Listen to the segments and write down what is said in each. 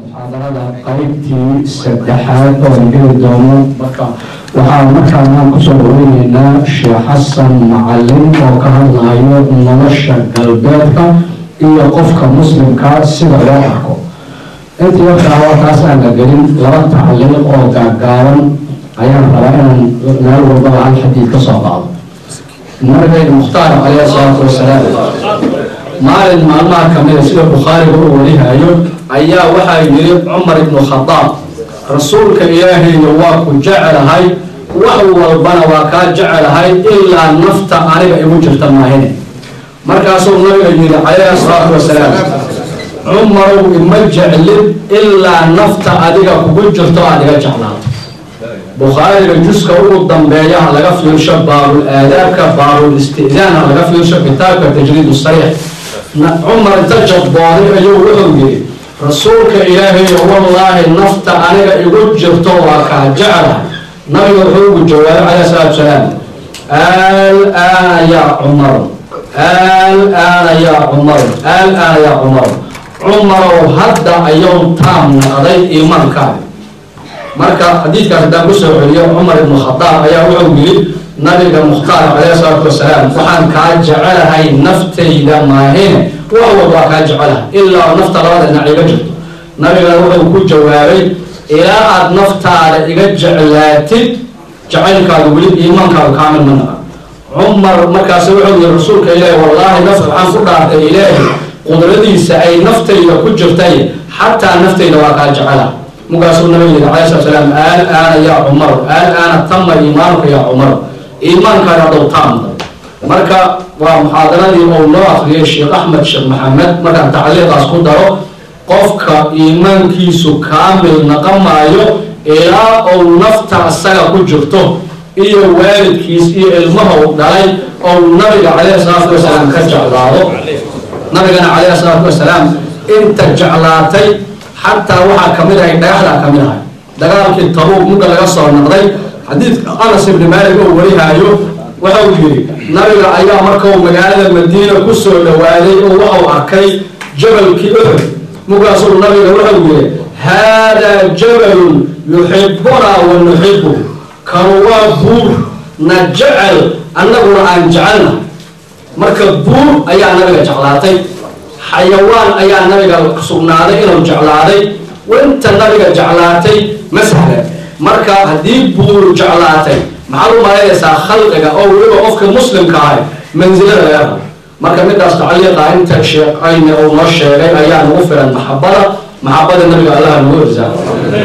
muxaadarada qaybtii saddexaad oo aan geli doono marka waxaan markaanaan kusoo dhaweyneynaa sheekh xasan macalin oo ka hadlayo nolosha galbeedka iyo qofka muslimka sida loo arko intii markaa warkaas aan la gelin laba tacliiq oo gaagaaban ayaan rabaa inaan meel walbaba hal xadiid ka soo qaado nabigeena mukhtaar caleyhi salaatu wasalaam maalin maalmaha kamida sida bukhaariga u warihayo ayaa waxaa yiri cumar ibnu khadaab rasuulka ilaahayna waa ku jecelahay wax walbana waa kaa jecelahay ilaa nafta aniga igu jirta maahine markaasuu nabiga yidhi calayhi salaatu wasalaam cumarow ima jeclin ilaa nafta adiga kugu jirto aad iga jeclaato bukhaariga juska ugu dambeeyaha laga fiirsho baabul aadaabka baabul istidaanha laga fiirsho kitaabka tajriid sariix cumar inta jabooday ayuu wuxuu yidhi rasuulka ilaahayo wallaahi nafta aniga igu jirto waa kaa jecla nabiga wuxuu ugu jawaabay calayhi salaatu salaam alaana yaa cumar alaana yaa cumar alaana yaa cumar cumarow hadda ayuu taam naqday iimaankaadi marka xadiidkaas haddaan kusoo celiyo cumar ibnu khadaab ayaa wuxuu yidhi nabiga mukhtaar calayhi salaatu wasalaam waxaan kaa jecelahay naftayda maahine wax walba waa kaa jecelahay ilaa nafta labada dhinac iga jirto nabigana wuxuu ku jawaabay ilaa aada naftaada iga jeclaatid jacaylkaadu weli iimaankaadu kaamil ma naqa cumar markaas wuxuu yihi rasuulka ilaahi wallaahi naf waxaan ku dhaartay ilaahi qudradiisa ay naftayda ku jirtay xataa naftayda waa kaa jecelahay markaasuu nabiga yidhi calayhi salatu salaam alaana yaa cumar alaana tama iimaanuka yaa cumar iimaankaada hadow taamda marka waa muxaadaradii uu noo akriyay sheekh axmed sheekh maxamed markaan tacliiqaas ku daro qofka iimaankiisu kaamil naqamaayo ilaa uu nafta isaga ku jirto iyo waalidkiis iyo ilmaha u dhalay ou nabiga calayhi salaatu wasalaam ka jeclaado nabigana calayhi salaatu wasalaam inta jeclaatay xataa waxaa kamid ahay dhagaxdaa kamid ahay dagaalkii tabuuq mugga laga soo naqday xadiidka anas ibni maalik oo warihaayo waxau yidhi nabiga ayaa markau magaalada madiina kusoo dhawaaday oo waxau arkay jabalkii uxud mugaasuu nabiga waxau yidhi haadaa jabalun yuxibunaa wa nuxibu kanu waa buur na jecel annaguna aan jecelna marka buur ayaa nabiga jeclaatay xayawaan ayaa nabiga sugnaaday inuu jeclaaday inta nabiga jeclaatay ma sahlan marka haddii buuru jeclaatay maxaad u malaynaysaa khalqiga oo weliba qofka muslimka ahay mansilada laga rabo marka midaas tacliiqa inta sheeqayna uu noo sheegay ayaa nagu filan maxabada maxabada nabiga allaha nagu irsaaqo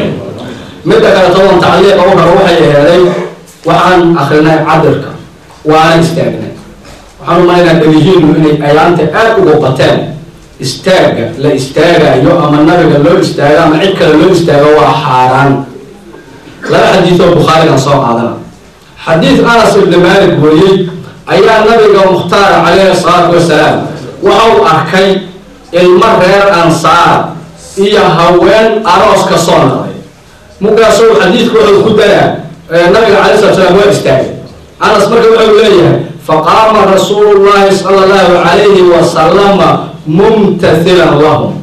midda kale toban tacliiqa u rabo waxay aheeday waxaan akrinay cadirka waana istaagnay waxaan u malaynaa dhalihiinu inay ayaanta aada uga bateen istaaga la istaagayo ama nabiga loo istaago ama cid kale loo istaago waa xaaraan laba xadiid oo bukhaarigan soo qaadana xadiid anas ibni maalik wariyey ayaa nabiga mukhtaar calayhi salaatu wasalaam waxa uu arkay ilmo reer ansaar iyo haween aroos ka soo naqday mugaasuu xadiidku wuxuu ku daraa nabiga calayhi salatu salaam waa istaagay anas marka wuxuu leeyahay faqaama rasuulu llahi sala allahu calayhi wasalama mumtathilan lahum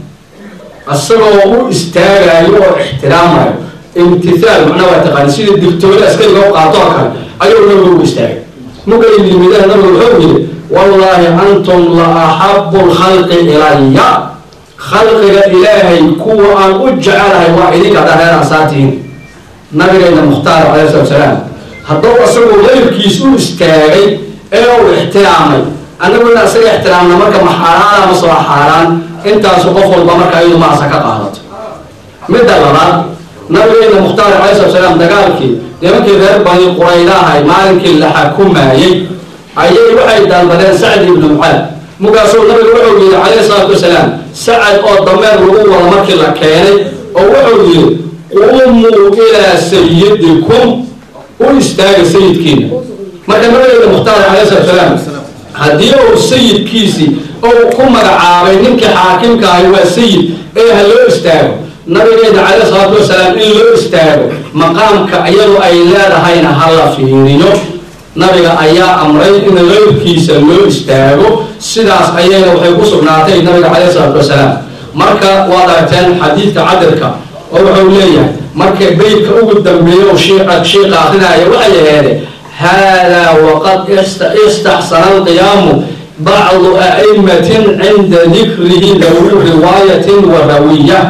isagoo u istaagayo oo ixtiraamayo imtithaal macnaa waa taqaani sida digtoole askariga u qaato oo kale ayuu nabigu u istaagay mugay yimideen nabigu wuxuu yidhi wallaahi antum la axabu lkhalqi ilaya khalqiga ilaahay kuwa aan u jecelahay waa idinka haddaa reer ansaartihiin nabigayna mukhtaar calayhi salatu salaam hadduu isagoo leyrkiis u istaagay ee uu ixtiraamay annaguna isaga ixtiraamna marka ma xaaraana ma soo xaaraan intaasu qof walba marka iyadu maasa ka qaadato midda labaad nabigeena mukhtaar calayhi salatu salaam dagaalkii nimankii reer bani qurayda ahay maalinkii la xakumaayey ayay waxay dalbadeen sacd ibnu mucaad mugaasuu nabigu wuxuu yidhi calayhi salaatu wasalaam sacad oo dameer lagu wado markii la keenay oo wuxuu yidhi qumuu ilaa sayidikum u istaaga sayidkiina marka nabigeena mukhtaar calayhi salatu salaam haddii uu sayidkiisii ou ku magacaabay ninkii xaakimka ahay waa sayid ee ha loo istaago nabigeena calayhi salaatu wasalaam in loo istaago maqaamka iyadu ay leedahayna ha la fiiriyo nabiga ayaa amray in leyrkiisa loo istaago sidaas ayayna waxay ku sugnaatay nabiga calayhi salaatu wasalaam marka waad aragteen xadiidka cadirka oo wuxuu leeyahay marka beydka ugu dambeeyo shiiqa shiiqa akrinaya waxay aheede haadaa waqad istaxsana alqiyaamu bacdu a'immatin cinda dikrihi dawi riwaayatin wa rawiya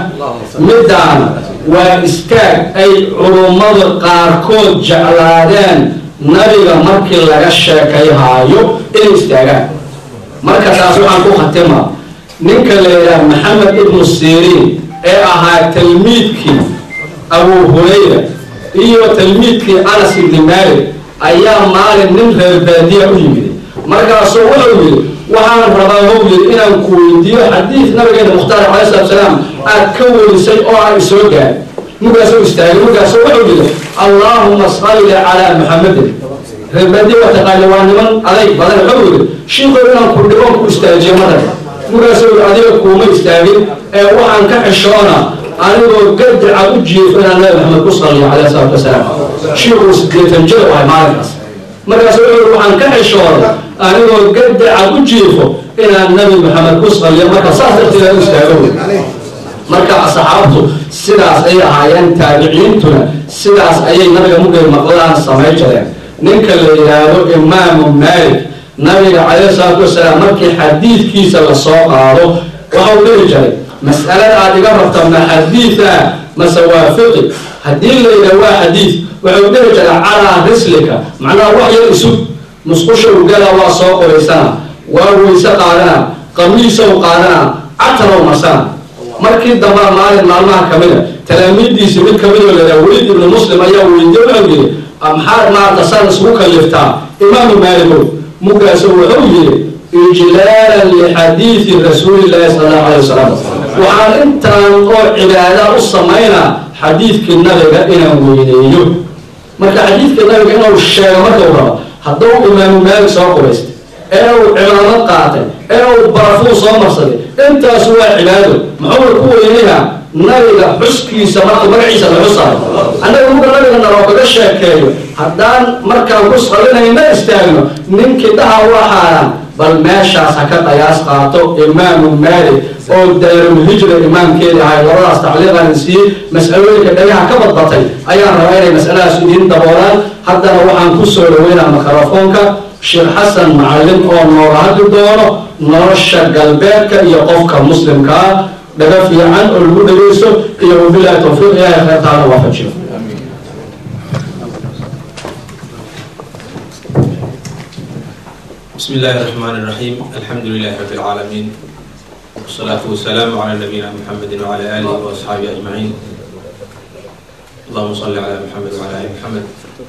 midaan waa istaag ay culummadu qaarkood jeclaadeen nabiga markii laga sheekayhaayo inay istaagaan marka taas waxaan ku khatimaa ninka la yidhaah maxamed ibnu siriin ee ahaa talmiidkii abu hurayra iyo talmiidkii anas ibni malik ayaa maalin nin reer baadiya u yimid markaasuu wuxuu yidhi waxaan rabaa how yidhi inaan ku weydiiyo xadiid nabigeena mukhtaar calai salatu salaam aad ka welisay oo aan isoo gaar markaasuu istaagay markaasuu wuxuu yidhi allaahuma salli calaa maxamedin reer baadiya waa taqaana waa niman adayg badan wuxuu yidhi shiikow inaan ku dhiboon ku istaajiyo madar markaasuu yidhi adiga kuuma istaagin ee waxaan ka xishoona anigoo gadacad u jiifo inaan nabi maxamed ku saliyo calayhi salaatu wasalaam shiikuu sideetan jir u ahay maalinkaas markaasu wuxuu yidhi waxaan ka xishooday anigoo gadacad u jiifo inaan nabi maxamed ku saliyo marka saas darteeda u istaago marka saxaabtu sidaas ayay ahaayeen taabiciintuna sidaas ayay nabiga mugay maqlaan samay jireen ninka la yidhaahdo imaamu maalik nabiga calayhi salaatu wasalaam markii xadiidkiisa lasoo qaado waxau dhihi jiray mas'alada aad iga rabta ma xadiida mase waa fiqi haddii la yidhaha waa xadiid wuxuu dhihi jiray calaa rislika macnaha wax yar isug musqusha ugala waa soo qoraysana waa weyse qaadana qamiisow qaadana catarow marsana markii damba maalin maalmaha kamida talaamiiddiisi mid kamidoo la yidhaha weliid ibnu muslim ayaa weydiye wuxuu yidhi maxaad maarta saan isugu kalliftaa imaamu maaligow mugaasu wuxuu yidhi ijlaalan lixadiidi rasuulillahi sala allahu alayh wasalam waxaan intaan oo cibaada u samaynaa xadiidkii nabiga inaan weyneeyo marka xadiidkii nabiga inuu sheego markau rabo hadduu imaamu maalik soo qubaystay ee uu cimaamad qaatay ee uu barafuu soo marsaday intaasu waa cibaado muxuu ku weynayaa nabiga xuskiisa marka magaciisa la xusaayo annaga muga nabiga naloo kaga sheekeeyo haddaan markaan ku salinayna istaagno ninkii dhaha waa xaaraan bal meeshaas ha ka qayaas qaato imaamu maalik oo daarulhijra imaamkeedi ahay labadaas tacliiqan siiyey mas'alooyinka dhagaha ka badbatay ayaan rabaa inay mas'aladaas idiin daboolaan haddana waxaan ku soo dhaweynaa mikrofoonka sheekh xasan macalin oo nooga hadli doono nolosha galbeedka iyo qofka muslimkaa dhaga fiican oo lagu dhageysto iyo wabilahi tawfiiq ilaahay kheyrtaana waafajiyo بسم الله الرحمن الرحيم الحمد لله رب العالمين والصلاة والسلام على نبينا محمد وعلى آله وأصحابه أجمعين اللهم صل على محمد وعلى آل محمد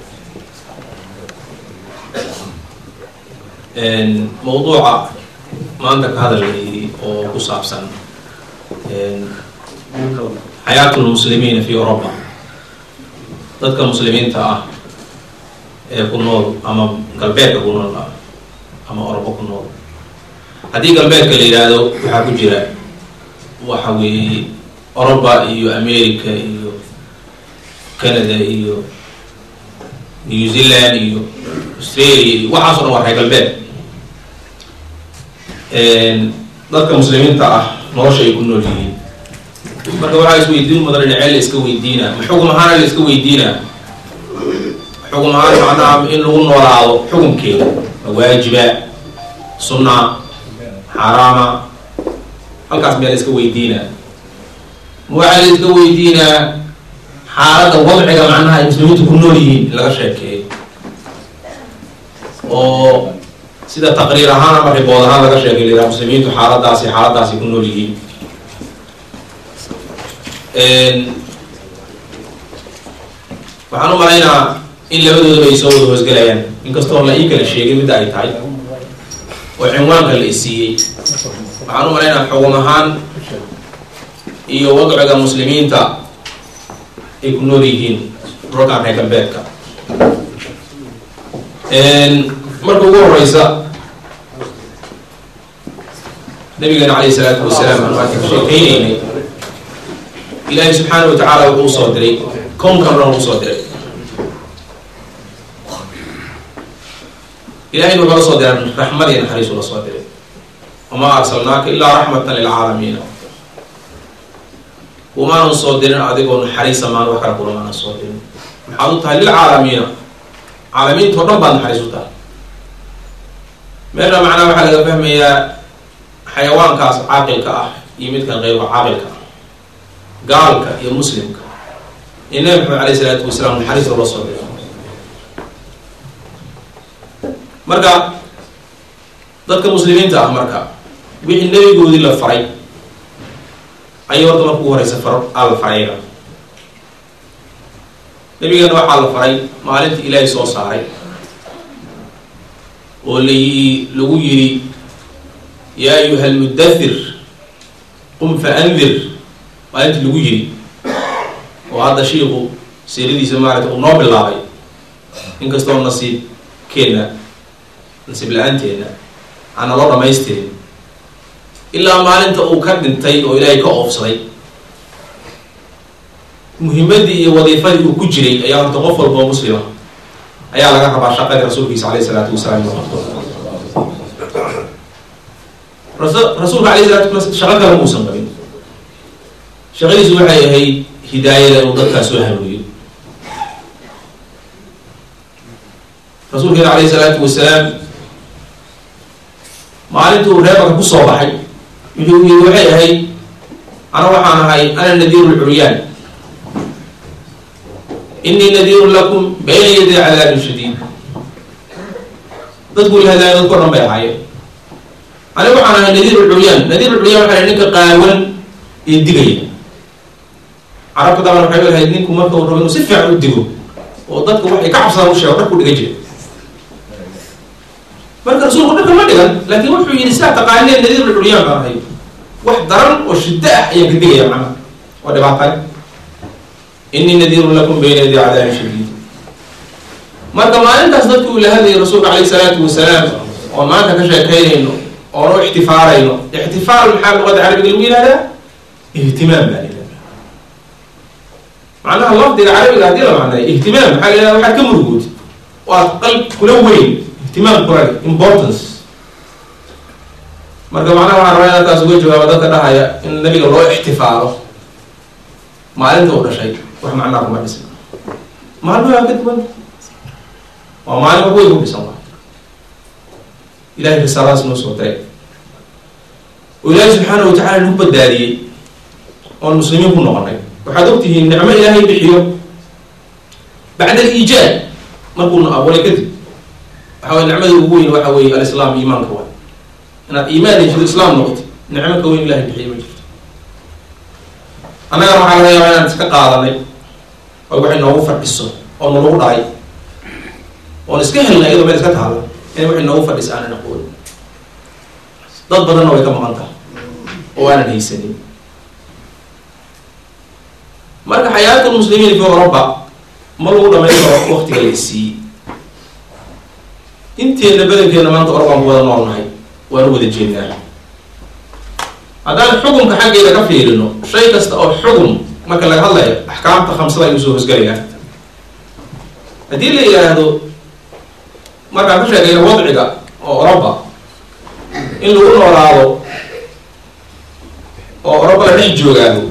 موضوع ما عندك هذا اللي وصابسا حياة المسلمين في أوروبا ضدك المسلمين تا كنول أما قلبيك كنول ama orobo ku nool haddii galbeedka la yidhaahdo waxaa ku jira waxa weeye oroba iyo america iyo canada iyo new zealand iyo australia iyo waxaaso dhan waa reer galbeed dadka muslimiinta ah nolosha ay ku nool yihiin marka waxaa isweydiin mudan dhinacee la iska weydiina ma xugum ahaana la iska weydiina xugum ahaan macnaha in lagu noolaado xukumkeeda waajiba sunna xaaraama halkaas miyaa la iska weydiinaa waxaa la iska weydiinaa xaaladda wadciga macnaha ay muslimiintu ku nool yihiin in laga sheekeeyo oo sida taqriir ahaan ama ribood ahaan laga sheekay la yidhaha muslimiintu xaaladaasi xaaladaasi ku nool yihiin waxaan u malaynaa in labadoodaba ay soo wada hoosgelayaan inkastoo la ii kala sheegay midda ay tahay oo cinwaanka la isiiyey waxaan u malaynaa xugum ahaan iyo wadciga muslimiinta ay ku nool yihiin dhulkan reer galbeedka marka ugu horeysa nabigeena calayhi salaatu wasalaam aan maanta ka sheekeyneynay ilaahay subxaana wa tacaala wuxuu usoo diray kownkan dhan usoo diray ilahayna wuxuu la soo diray raxmad iyo naxariis ula soo diray wamaa arsalnaaka ilaa raxmatan lilcaalamiina kumaanan soo dirin adigoo naxariisa maan wax kala kulamaanan soo dirin maxaad u tahay lilcaalamiina caalamiinta o dhan baad naxariis u tahay meesha macnaha waxaa laga fahmayaa xayawaankaas caaqilka ah iyo midkan qeyrka caaqilka ah gaalka iyo muslimka iyo nabi maxamed alayh isalaatu wasalaam naxariista loo soo diro marka dadka muslimiinta ah marka wixii nebigoodii la faray ayay horta marka ugu horeysa far aa la farayga nabigeena waxaa la faray maalinta ilaahay soo saaray oo la lagu yiri yaa ayuha almudathir qum fa andir maalintii lagu yiri oo hadda shiiku siiradiisa maarata uu noo bilaabay inkastoo nasiibkeenna nasiib la-aanteena aana loo dhamaystirin ilaa maalinta uu ka dhintay oo ilaahay ka oofsaday muhimadii iyo wadiifadii uu ku jiray ayaa horta qof walba oo muslima ayaa laga rabaa shaqadii rasuulkiisa alayh isalaatu wasalaam inuu qabto rasuulka alayh salatu wasalaam shaqo kale muusan qabin shaqadiisu waxay ahayd hidaayada inuu dadkaa soo hanuuniyo rasuulkeena alayh salaatu wasalaam maalintii uu reebarka kusoo baxay wuxuu yiri waxay ahayd ana waxaan ahay ana nadiiru lcuryaan inii nadiirun lakum bayna yaday cadaabin shadiid dadku lahadaaya dadko dhan bay ahaayeen aniga waxaan ahay nadiiru lcuryaan nadiiru lcuryaan waxaa ninka qaawan ee digaya carabka daban waxay lahayd ninku marka uu rabo inuu si fiican u digo oo dadka waxay ka cabsadaan u sheego dharku dhiga jira marka rasuulku dharka ma dhigan laakiin wuxuu yidhi sidaa taqaaneen nadiir lcuryaan baan ahay wax daran oo shiddo ah ayaan ka digaya macnaha waa dhibaatay inii nadiirun lakum bayna yadi cadaabin shadiid marka maalintaas dadku uu la hadlayay rasuulka calayh salaatu wasalaam oo maanta ka sheekaynayno oon u ixtifaalayno ixtifaal maxaa luqada carabiga lagu yihahdaa ihtimaam baa la yihahda macnaha lafdiga carabiga haddii la macnayo ihtimaam maxaa la yihahda waxaad ka murugood oo aad qalb kula weyn ihtimaam kula importance marka macnaha waxaan rabaa inaan taas uga jawaabo dadka dhahaya in nabiga loo ixtifaalo maalinta u dhashay wax macnaa kuma dhisan maalmo waa ka duwan waa maalin wax weyn ku dhisan waa ilahay risaaladas noo soo diray oo ilaahay subxaana wa tacala nagu badbaadiyey oon muslimiin ku noqonay waxaad ogtihiin nicmo ilaahay bixiyo bacda aliijaad markuuna abuuray kadib waxa way nicmada ugu weyn waxa weeye alislaam iimaanka waay inaad iimaan heshido islaam noqoti nicmo ka weyn ilahay bixiyo ma jirto annagana waxaa laga yaabaa inaan iska qaadanay oo waxay noogu fadhiso oo nalagu dhahay oon iska helnay iyadoo meel iska taalo in waxay noogu fadhisa aanan aqoon dad badanna way ka maqan tahay oo aanan haysanin marka xayaatu lmuslimiin fi oroba ma lagu dhamayn karo waktiga la isiiyey inteena badankeena maanta orobaan ku wada nool nahay waanu wada jeednaa haddaan xukunka xaggeeda ka fiirino shay kasta oo xukun marka laga hadlayo axkaamta khamsada ayuu soo hosgalayaa haddii la yidhaahdo markaan ka sheegayno wadciga oo oroba in lagu noolaado oo oroba la dhex joogaado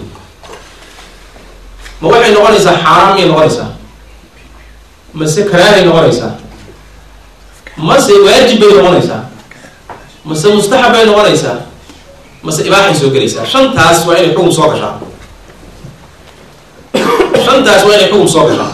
ma waxay noqonaysaa xaaraan miyay noqonaysaa mase karaahay noqonaysaa mase waajib bay noqonaysaa mase mustaxab bay noqonaysaa mase ibaaxay soo gelaysaa shantaas waa inay xukun soo gashaa shantaas waa inay xukun soo gashaa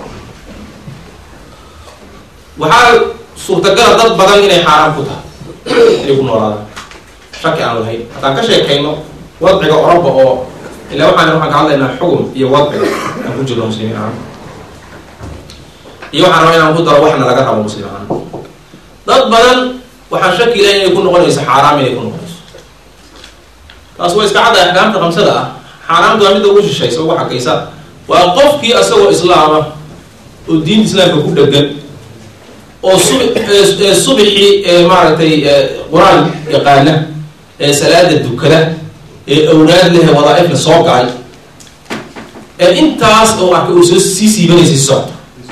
waxaa suurtagala dad badan inay xaaraan ku tahay inay ku noolaadaan shaki aan lahayn haddaan ka sheekayno wadciga oroba oo ilaa waxaan waxaan ka hadlaynaa xukun iyo wadciga aan ku jirno muslimiin ahaan iyo waxaan rabaa inaan ku daro waxna laga rabo muslim ahaan dad badan waxaan shaki ilahay inay ku noqonayso xaaraam inay ku noqonayso taas waa iska cadda axkaamta khamsada ah xaaraamta waa midda ugu shishaysa ugu xakaysa waa qofkii asagoo islaama oo diinta islaamka ku dhegan oo sub subxii ee maaragtay qur-aan yaqaana ee salaada dukada ee awlaad leh wadaaifla soo galay ee intaas oo arka uu soo sii siibanaysay socda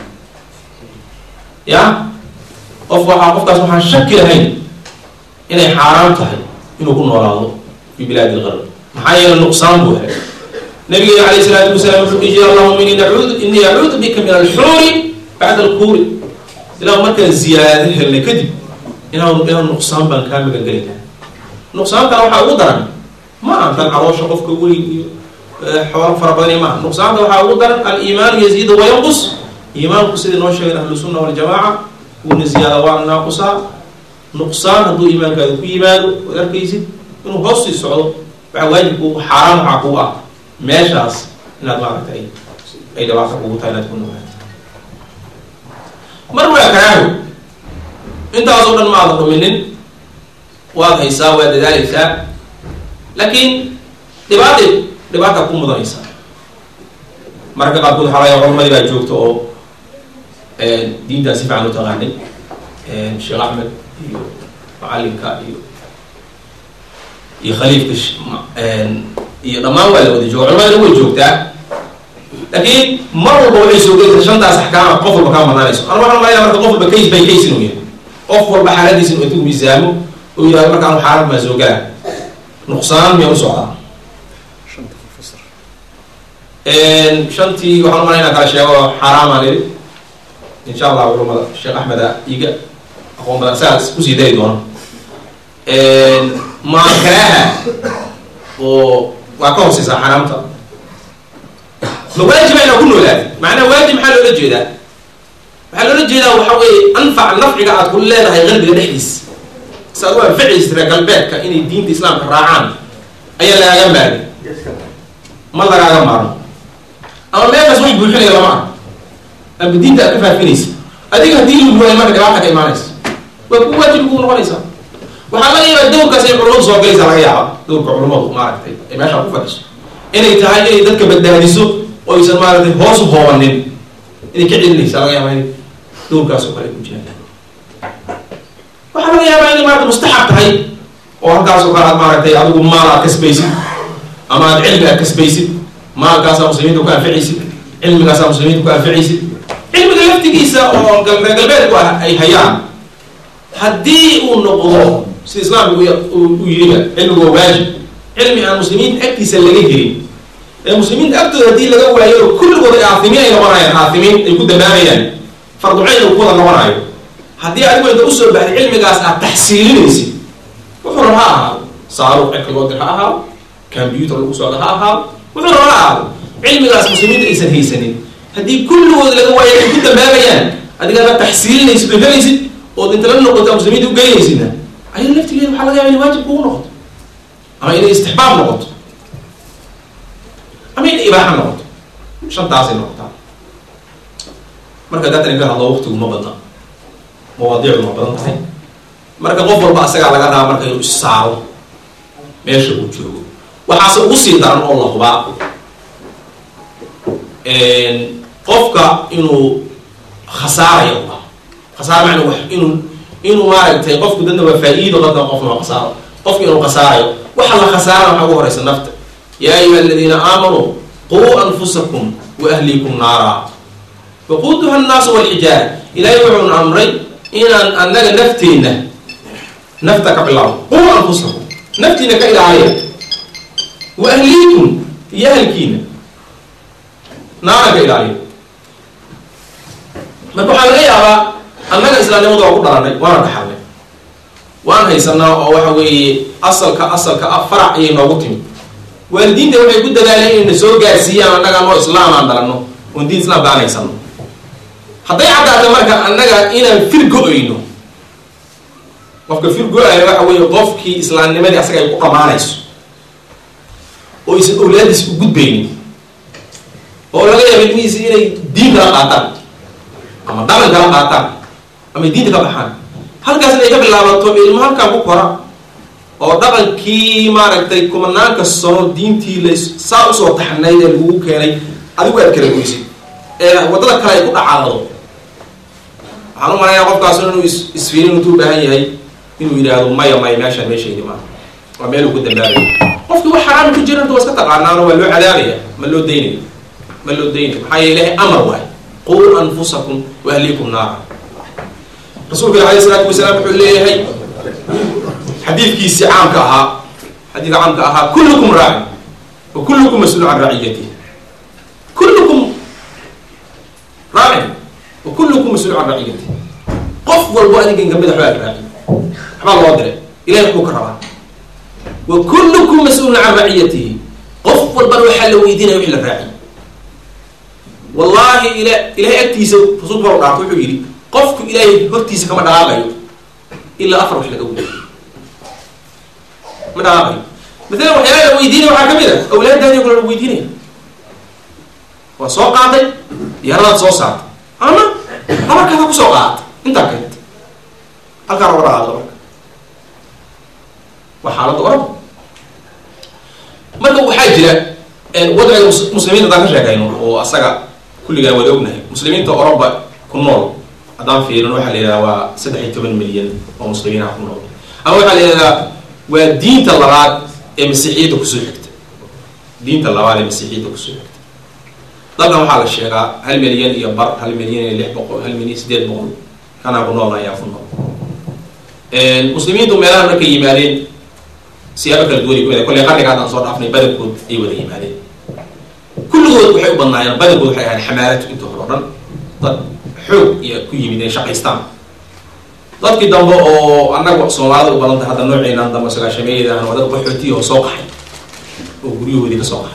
ya qof waxaa qofkaas waxaan shaki lahayn inay xaaraam tahay inuu ku noolaado fi bilaadi lqarb maxaa yeele nuqsaan buu helay nabigeena alayh salaatu wasalaam wuxuu iji allahuma ini nacuud inii acuudu bika min alxuuri bacda alkuuri ilaa markaan ziyaado helnay kadib inaan inaan nuqsaan baan kaa magangelinaa nuqsaankana waxaa ugu daran ma aha tan caloosha qofka weyn iyo xoolo fara badan iyo maaha nuqsaanta waxaa ugu daran aliimaanu yaziidu wayanqus iimaanku sidii noo sheegeen ahlu sunna waljamaaca wuuna ziyaada waana naaqusaa nuqsaan hadduu iimaankaada ku yimaado oad arkaysid inuu hoos sii socdo waxaa waajibku xaaraan waxaa kugu ah meeshaas inaad maaragtay ay dhabaata kugu tahay inaad ku nogaatid mar waa karaaho intaasoo dhan maadan dhuminin waad haysaa waad dadaalaysaa laakiin dhibaata dhibaata ku mudanaysaa mararka qaarkood waxaa laga culamadii baa joogta oo diintaan si fiican u taqaanay sheekh axmed iyo macalinka iyo iyo khaliifka iyo dhammaan waa la wada jooga culamada way joogtaa laakiin mar walba waxay soo gelaysaa shantaas axkaama qof walba kaa madaanayso ana waxaan malayna marka qof walba case by case inuu yahay qof walba xaaladiisa inuu intuu miisaamo oo yihahdo marka anu xaalad maa soo galaa nuqsaan miyaa u socdaa shantii waxaan umalay inaan kala sheego xaaraamaan iri insha allah culamada sheekh axmeda iga aqoon badan saas kusii dari doona maakaraaha oo waa ka hooseysaa xaraamta ma waajiba inaa ku noolaada macnaa waajib maxaa loola jeedaa waxaa loola jeedaa waxa weeye anfac nafciga aad ku leedahay qalbiga dhexdiisa si aad u anficaysa reer galbeedka inay diinta islaamka raacaan ayaa lagaaga maarmi ma lagaaga maarmo ama meelkaas wax buuxinaya lama arko ama diinta aad ka faafinaysa adiga haddii lagu waaya marka dhibaata ka imaanaysa waa ku waajib kuu noqonaysaa waxaa laga yaabaa dowrkaas ay culamadu soo galaysa laga yaaba dowrka culamadu maaragtay ay meeshaa ku fadhiso inay tahay inay dadka badbaadiso oo aysan maaragtay hoos u hoobanin inay ka celinaysa laga yaaba inay dowrkaas oo kale ku jiraan waxaa laga yaabaa inay maarata mustaxab tahay oo halkaas oo kale aad maaragtay adigu maal aad kasbaysid ama aad cilmi aad kasbaysid maalkaasaa muslimiinta ku anficaysid cilmigaasaa muslimiinta ku anficaysid cilmiga laftigiisa oo reer galbeedku ay hayaan haddii uu noqdo sida islaamku uu yiriba cilmigu waa waajib cilmi aan muslimiinta agtiisa laga helin ee muslimiinta agtooda haddii laga waayo kulligood ay aafimiin ay noqonayaan aafimiin ay ku dambaabayaan farducayn uu kuwada noqonayo haddii adigu inta usoo baxday cilmigaas aad taxsiilinaysid wuxuu raba ha ahaado saaruq cirka loo dir ha ahaado combyuter lagu socdo ha ahaado wuxuu raba ha ahaado cilmigaas muslimiinta aysan haysanin haddii kulligood laga waayo ay ku dambaabayaan adigaaba taxsiilinaysid oo helaysid ood inta la noqota muslimiinta u geynaysidna ayada laftigeeda waxaa laga yaba inay waajib kugu noqoto ama inay istixbaab noqoto ama inay ibaaxa noqoto shantaasay noqotaa marka daatan ka hadlo waqtigu ma badna mawaadiicdu ma badan tahay marka qof walba asagaa laga rabaa marka inuu issaaro meesha uu joogo waxaase ugu sii daran oo la hubaa qofka inuu khasaarayo uba khasaar macna wax inuu inuu maaragtay qofku dadna waa faa-iido dadna qofna waa khasaaro qofka inuu khasaarayo waxa la khasaara waxaa ugu horeysa nafta yaa ayuha aladiina aamanuu quu anfusakum wa ahlikum naara waquuduha annaasu walxijaara ilaahay wuxuuna amray inaan annaga nafteenna nafta ka bilaabo quu anfusakum naftiina ka ilaaliya wa ahliikum iyo ahalkiina naara ka ilaaliya marka waxaa laga yaabaa annaga islaamnimadu waa ku dhalanay waana dhaxalnay waan haysanaa oo waxa weeye asalka asalka ah farac ayay noogu timid waalidiinta waxay ku dadaaleen inayna soo gaarsiiyaan annaga anoo islaam aan dhalanno oon diin islaamka aan haysano hadday caddaata marka annaga inaan fir go-ayno qofka fir go-ayo waxa weeye qofkii islaamnimadii asaga ay ku dhamaanayso oo aysan owlaadiis u gudbaynin oo laga yaaba ilmihiisi inay diin kala qaataan ama dhaqan kala qaataan ama diinta ka baxaan halkaas inay ka bilaabato ilmo halkaa ku kora oo dhaqankii maaragtay kumanaanka sano diintii la saa usoo taxnayd ee lagugu keenay adigu aad kala goysid ee waddada kale ay ku dhacaado waxaan u malayaa qofkaas inuu isfiirin intuu baahan yahay inuu yidhaahdo maya maya meeshaan meeshaydi maa waa meel uu ku dambaabaya qofkii wax xaraam ku jira waa iska taqaanaano waa loo cadaabaya ma loo daynaya ma loo daynaya maxaa yeele ilahay amar waay quu anfusakum wa ahliikum naara rasuulka alayh isalaatu wasalaam wuxuu leeyahay xadiidkiisii caamka ahaa xadiidka caamka ahaa kullukum raacin wa kullukum mas-uul can raciyatihi kullukum raacin wa kullukum mas-uul can raciyatihi qof walbo adinkan kamid a waxbaa raaci waxbaa loo diray ilahay waxbuu ka rabaa wa kullukum mas-uulun can raciyatihi qof walbana waxaa la weydiinaya wixii la raaciy wallahi ila ilahay agtiisa rasuulku baa u dhaartay wuxuu yidhi qofku ilaahay hortiisa kama dhaqaaqayo ilaa afar wax laga weydiyo ma dhaqaaqayo maalan waxyaala la weydiinaya waxaa kamid a awlaadaadi kale la weydiinaya waa soo qaaday diyaaradaad soo saartay ama habarkaada kusoo qaatay intaa keenta halkaana uga dhaqaaqda marka waa xaaladda oraba marka waxaa jira wadciga muslimiinta haddaan ka sheekayno oo asaga kulligaan wada ognahay muslimiinta oroba ku nool haddaan fiirino waxaa la yidhahdaa waa saddex iyo toban milyan oo muslimiinaha ku nool ama waxaa la yidhahdaa waa diinta labaad ee masiixiyadda kusoo xigta diinta labaad ee masiixiyadda kusoo xigta dalkan waxaa la sheegaa hal milyan iyo bar hal milyan iyo lix boqol hal milyan sideed boqol kanaa ku nool ayaa ku nool muslimiintu meelaha markay yimaadeen siyaabo kala duwan ku kolley qarniga haddaan soo dhaafnay badankood ay wada yimaadeen kulligood waxay u badnaayeen badankood waxay ahayd xamaaratu inta hore o dhan dad xoog iyo ku yimid ay shaqaystaan dadkii dambe oo annaga soomaalida u badantay hadda nooceenan dambe sagaashameeyadan waa dad qaxootiya oo soo qaxay oo guryahoodii ka soo qaxay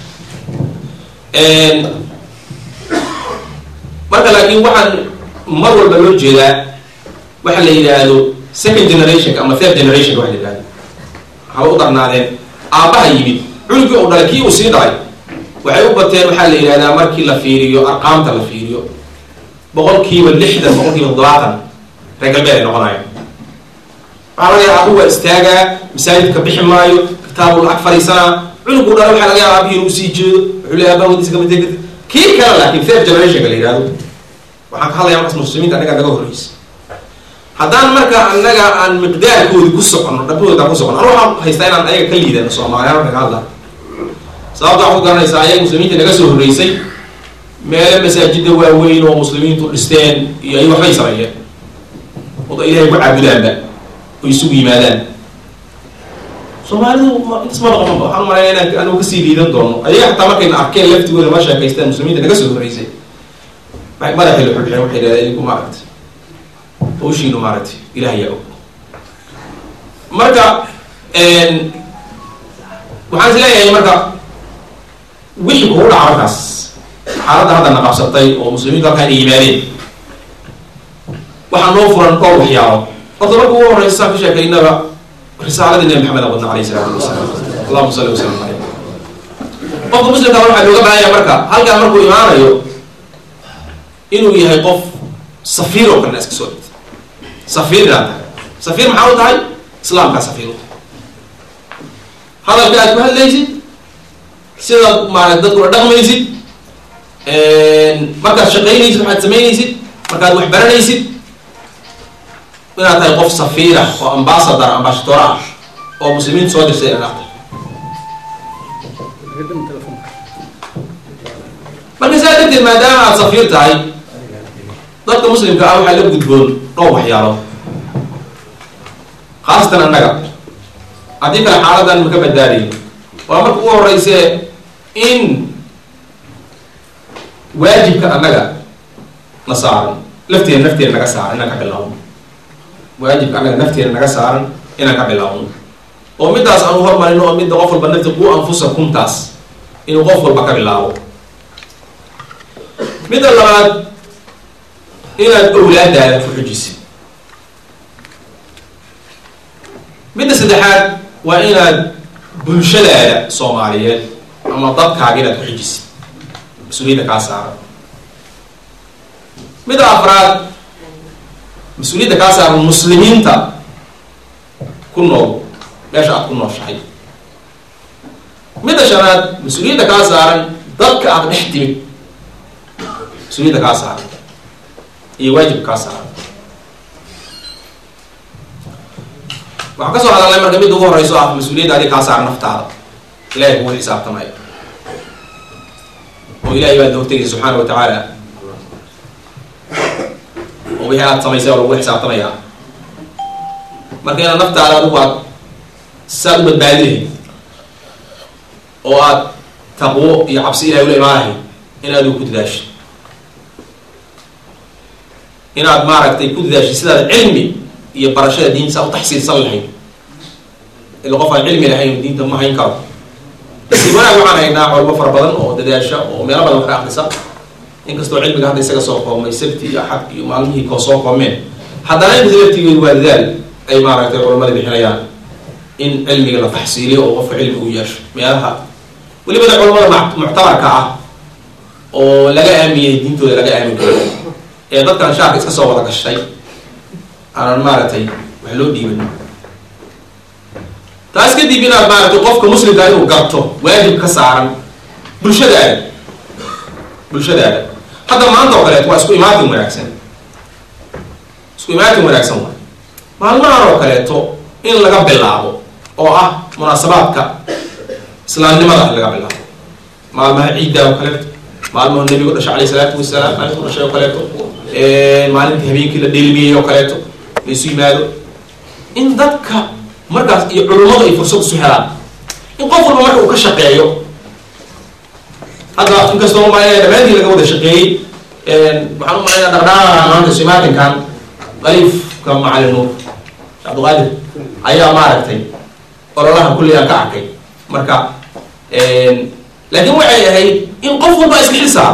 marka laakiin waxaan mar walba loo jeedaa waxa la yidhaahdo second generationka ama third generationka waxa la yidhahdo haba u darnaadeen aabbaha yimid cunugii u dhalay kii uu sii dhalay waxay u bateen waxaa la yidhahdaa markii la fiiriyo arqaamta la fiiriyo boqolkiiba lixdan boqolkiiba toddobaatan reer galbeed ay noqonayo waxaa laga yaaba abu waa istaagaa masaajidka bixi maayo kitaabuu lacag fariisanaa cunuguu dhalay waxaa laga yaaba abihi inuu sii jeedo wuxuu leeyahay abaa wadiisa kama tegi kii kale laakiin third generationka la yidhahdo waxaan ka hadlaya markaas muslimiinta annaga naga horreysa haddaan marka annaga aan miqdaarkoodi ku socono dhabahooda ku socono anu waxaan haystaa inaan ayaga ka liidano soomaaliya marka ka hadla sababta waxaad ku garanaysaa ayaga muslimiinta naga soo horreysay meelo masaajida waaweyn oo muslimiintu dhisteen iyo ay waxbay sameeyeen oda ilahay ku caabudaanba oo isugu yimaadaan soomaalidu intas ma dhaqmanba waxaan umaleeya inaan anigu kasii liidan doono ayaga xataa markayna arkeen laftigooda ma sheekaysteen muslimiinta naga soo horreysay madaxii la xulxeen waxay dhahdeen idinku maaragtay hawshiinu maaragtay ilaah yaa og marka waxaan is leeyahay marka wixii kugu dhaca markaas xaaladda hadda na qabsatay oo muslimiintu halkaan ay yimaadeen waxaa noo furan dhowr waxyaalo horta marka ugu horeysa saan ka sheekaynaba risaaladii nabi maxamed aan wadna alayhi salaatu wasalaam allahuma salli wasalam caleyh qofka muslimka waxaa looga baahanya marka halkaan markuu imaanayo inuu yahay qof safiir oo kalena iska soo dhigta safiir inaad tahay safiir maxaa u tahay islaamkaa safiir u tahay hadalka aad ku hadlaysid sidaad maarata dadkula dhaqmaysid markaad shaqaynaysid waxaad samaynaysid markaad wax baranaysid inaad tahay qof safiirah oo ambasador ambashadoor ah oo muslimiintu soo dirsay inaad tahay marka saa darteed maadaama aad safiir tahay dadka muslimka ah waxaa la gudboon dhowr waxyaalood khaasatan annaga haddii kale xaaladan maka badbaadayo waa marka ugu horeyse in waajibka annaga na saaran lafteena nafteena naga saaran inaan ka bilaawno waajibka annaga nafteena naga saaran inaan ka bilaawno oo middaas aanu hormarino oo midda qof walba nafti qu anfusakumtaas inuu qof walba ka bilaabo midda labaad inaad owlaadaada ku xujisid midda saddexaad waa inaad bulshadaada soomaaliyeed ama dadkaaga inaad ku xujisid mas-uuliyadda kaa saaran midda afraad mas-uuliyadda kaa saaran muslimiinta ku nool meesha aad ku nooshahay midda shanaad mas-uuliyadda kaa saaran dadka aad dhex timid mas-uuliyadda kaa saaran iyo waajibka kaa saaran waxaan kasoo hadalnay marka midda ugu horeyso ah mas-uuliyadda adi kaa saaran naftaada ilahay kugu xisaabtamaya oo ilahay baad hortegaysa subxaana wa tacaala oo wixii aad samaysay oo lagu xisaabtamaya marka inaad naftaada adigu aad saad u badbaadi lahayd oo aad taqwo iyo cabsi ilahay ula imaanahay inaad ku dadaashid inaad maaragtay ku dadaashid sidaad cilmi iyo barashada diinta saa u taxsiilsan lahayd ila qof aan cilmi lahayn diinta ma hayn karo si wanaag waxaan haynaa culmo fara badan oo dadaasha oo meelo badan ka akrisa inkastoo cilmiga hadda isaga soo koobmay sabti iyo axad iyo maalmihii koo soo koobmeen haddana inta laftigeedu waa dadaal ay maaragtay culamada bixinayaan in cilmiga la taxsiiliyo oo qofka cilmi u yeesho meelaha welibada culamada muctabarka ah oo laga aamiyey diintooda laga aamin karo ee dadkan shaarka iska soo wada gashtay aanan maaragtay wax loo dhiiban taas kadib inaad maaragtay qofka muslimka inuu garto waajib ka saaran bulshadaada bulshadaada hadda maanta oo kaleeto waa isku imaatin wanaagsan isku imaatin wanaagsan waay maalmahan oo kaleeto in laga bilaabo oo ah munaasabaadka islaamnimada laga bilaabo maalmaha ciidda oo kaleeto maalmaha nabigu dhashay alayh isalaatu wasalaam maalintu dhashay oo kaleeto maalinta habeenkii la dheelmiyey oo kaleeto laisu yimaado in dadka markaas iyo culummadu ay fursad isu helaan in qof walba marka uu ka shaqeeyo hadda inkastoo umaanaya dhammaantii laga wada shaqeeyey waxaan u malaynaa dhaqdhaqaaqa maanta simaatinkan qaliifka macalin nuur cabdiqaadir ayaa maaragtay ololaha kulli aan ka arkay marka laakiin waxay ahayd in qof walba iska xil saaro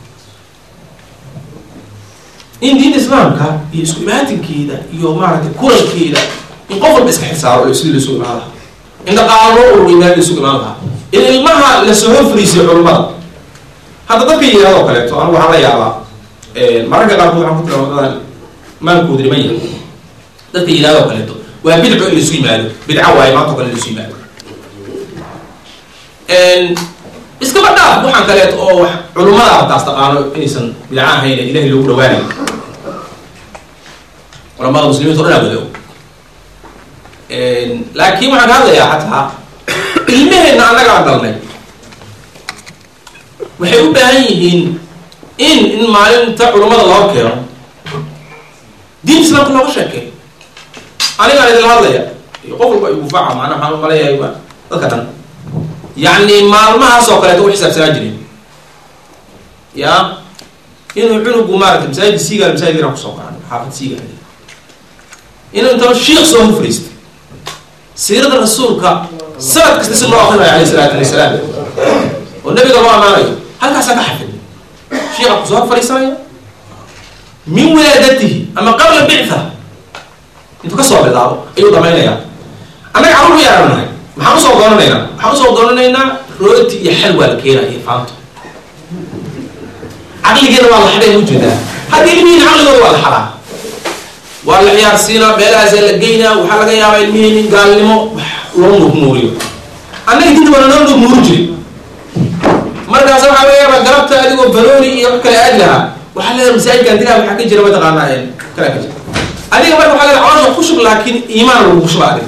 in diinta islaamka iyo isku imaatinkeeda iyo maaragtay kulankeeda in qof walba iska xil saaro oo sidii lasoo imaan lahaa in dhaqaalo loo ururiy meel laysugu imaan lahaa in ilmaha lasoo horfariisiyo culimmada hadda dadka yihahdo kaleeto anigu waxaan la yaabaa mararka qaarkood waxaan ku tira wadadan maalkooda dhiman yahay dadka yihahdo kaleeto waa bidco in laisu yimaado bidca waaye maanta o kale laisu yimaado iskaba dhaaf waxaan kaleeto oo wax culummada artaas taqaano inaysan bidca ahayn ee ilahay loogu dhawaanayo culamada muslimiinta o dhan aa wada og laakiin waxaan ka hadlayaa xataa ilmaheenna annagaa dalnay waxay u baahan yihiin in in maalinta culummada loo keeno diin islaamka looga sheekey anigaan idinla hadlaya iyo qof walba igufaaca macnaa waxaan umaleeyahay waa dadka dhan yacni maalmahaas oo kaleeto u xisaabsanaa jirin ya inuu cunugu maarata masaajid siigaal masaajid inaan kusoo qaran xaafad siigaal inuu inta shiik soo horfariistay siirada rasuulka sanad kasta si loo akrinayo alayh isalaatu wasalaam oo nabiga loo amaanayo halkaasaa ka xafid shiika kusoo hor fariisanaya min wilaadatihi ama qabla bictha intuu kasoo bilaabo ayuu dhamaynaya annaga carruur yaaranahay maxaan usoo doonanaynaa waxaan usoo doonanaynaa rooti iyo xalwaa la keenaa iyo faanto caqligeena waa la xadhay ujeedaa hadda ilmihiina caqligooda waa la xadaa waa la ciyaarsiinaa meelahaasaa la geynaa waxaa laga yaabaa ilmihiini gaalnimo wax loo nuurnuuriyo annaga dinta baana noo nuurnuuri jiri markaas waxaa laga yaabaa galabta adigoo banooni iyo wax kale aadi lahaa waxaa leedahay masaajidkan dilaa waxaa ka jira mataqaanaa kalaa ka jira adiga marka waxaa leedahay caloosha ku shub laakiin iimaan lagu shuba adiga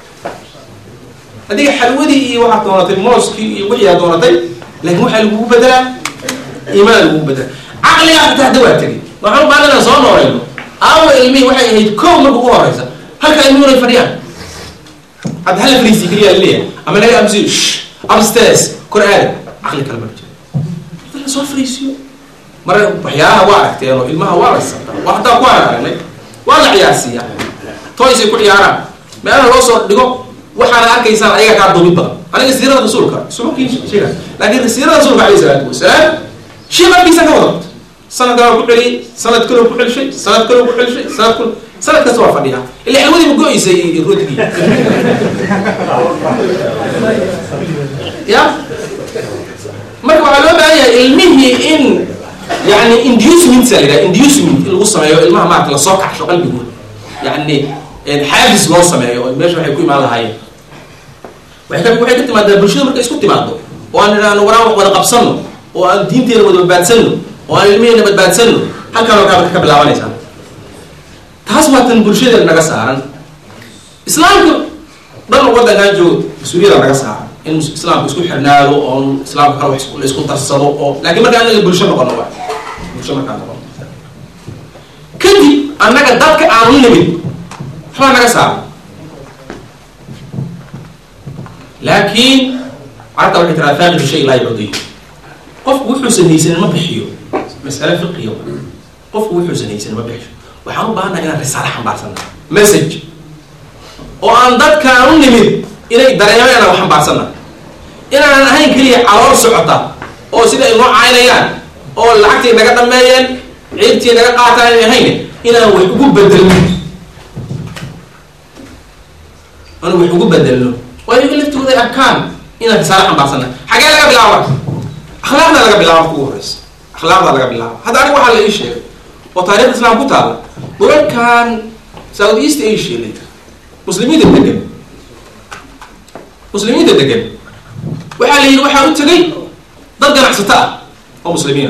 adiga xalwadii iyo waxaad doonatay mooskii iyo wixii aad doonatay laakiin waxaa lagugu bedelaa iimaan lagugu bedelaa caqligaa xitaa hadda waa tegay waxaan u baahan inaan soo nooleyno aawa ilmihii waxay ahayd kow marka ugu horeysa halka ilmihi inay fadhiyaan hadda hala fariisi keliya laleeyahay ama laga amsiyo upstairs kor aada caqli kale ma jiro hadda la soo fariisiyo mara waxyaalaha waa aragteen oo ilmaha waa la sabtaa waa hataa ku aan aragnay waa la ciyaarsiiyaa toys ay ku ciyaaraan meelaha loo soo dhigo waxaana arkaysaan ayaga kaa duubid badan aniga siirada rasuulka subakiin sheega laakiin siirada rasuulka alayhi salaatu wasalaam shay markiisa ka wada sanad kaloo ku celiyey sanad kaloo ku celishay sanad kaloo ku celishay sanad kalo sanad kasta waa fadhiyaa ila xilwadii ma go-eysay iyo rootigii ya marka waxaa loo baahan yahay ilmihii in yani inducement la yidhaha inducement in lagu sameeyo ilmaha maarata lasoo kacsho qalbigooda yani xaafis loo sameeyo oo meesha waxay ku imaan lahaayeen waxay ka waxay ka timaadaa bulshada markay isku timaado oo aan idhaahno waraan wax wada qabsano oo aan diinteena wada badbaadsanno oo aan ilmiheena badbaadsanno halkaan halkaa ka bilaabanaysaa taas waa tan bulshadeena naga saaran islaamka dhan waddankan joogo mas-uuliyada naga saaran in islaamka isku xirnaado oo islaamka kale wax la isku darsado oo laakiin marka anaga bulsho noqono waa bulsho markaan noqono kadib annaga dadka aanu nimid waxbaa naga saaran laakiin carabta waxay tiraa faaqidu shay laa yucdiyo qofku wuxuusan haysanin ma bixiyo mas'ale fiqiya qofku wuxuusan haysanin ma bixiyo waxaan u baahannaha inaan risaale xambaarsana message oo aan dadkaan u nimid inay dareemaan inaan wax xambaarsana inaanan ahayn keliya calool socota oo sida ay noo caynayaan oo lacagtii naga dhameeyeen ciirtii naga qaataan ay ahayn inaan wax ugu bedelno aan wax ugu bedelno waa iyaga laftooda ay arkaan inaan risaale xambaarsana xagee laga bilaaba akhlaaqda laga bilaaba kugu horeysa akhlaaqda laga bilaaba hadda aniga waxaa la ii sheegay oo taarikhda islaam ku taala dhulalkan south east asia la yidhaha muslimiinta degan muslimiinta degan waxaa la yidhi waxaa u tegay dad ganacsato ah oo muslimiina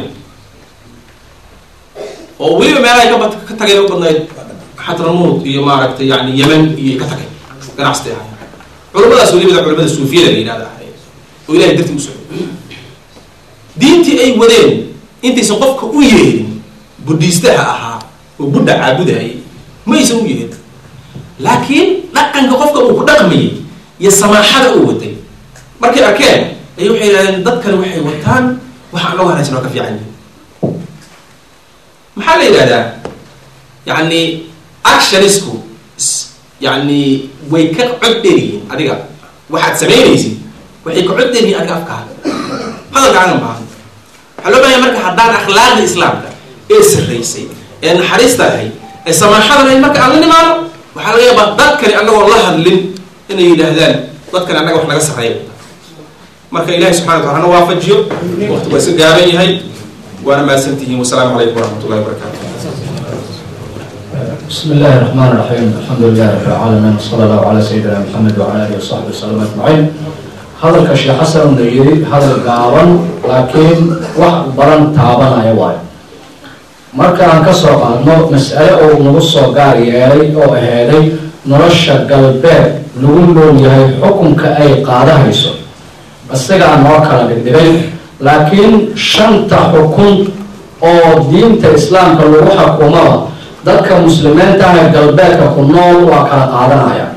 oo weliba meelahay ka ka tagay u badnayd xadramuud iyo maaragtay yani yemen iyo ka tagay ganacsatay ahay culamadaas welibada culamada suufiyada la yidhahda ahay oo ilahay dartii u socday diintii ay wadeen intaysan qofka u yeerin budhiistaha ahaa oo buddha caabudayay maysan u yeerin laakiin dhaqanka qofka uu ku dhaqmayay iyo samaaxada uu watay markay arkeen ay waxay yidhahdeen dadkani waxay wataan waxa anagu hanaagsan oo ka fiican yihin maxaa la yidhahdaa yani actionisku yani way ka cod dheeryihiin adiga waxaad samaynaysid waxay ka cod dheeryihiin adiga afkaada hadalkaagan baahan waxaa loo bahanya marka haddaan akhlaaqda islaamka ee sarraysay ee naxariista ahay ee samaaxada lahayd marka aan la nimaano waxaa laga yaabaa dadkani annagoon la hadlin inay yidhaahdaan dadkani annaga wax naga sarreeya marka ilahi subxana wataala hana waafajiyo waqti waa iska gaaban yahay waana mahadsantihiin wasalaamu calaykum waraxmat ullahi wabarakatu بسم الله الرحمن الرحيم الحمد لله رب العالمين وصلى الله على سيدنا محمد وعلى اله وصحبه وسلم اجمعين hadalka sheekh xasan la yiri hadal gaaban laakiin wax baran taabanaya waayo marka aan ka soo qaadno mas'ale uu nagu soo gaar yeelay oo aheeday nolosha galbeed lagu nool yahay xukunka ay qaadahayso isagaa noo kala dhigdhigay laakiin shanta xukun oo diinta islaamka lagu xukumaba dadka muslimiinta ah ee galbeedka ku nool waa kala qaadanaya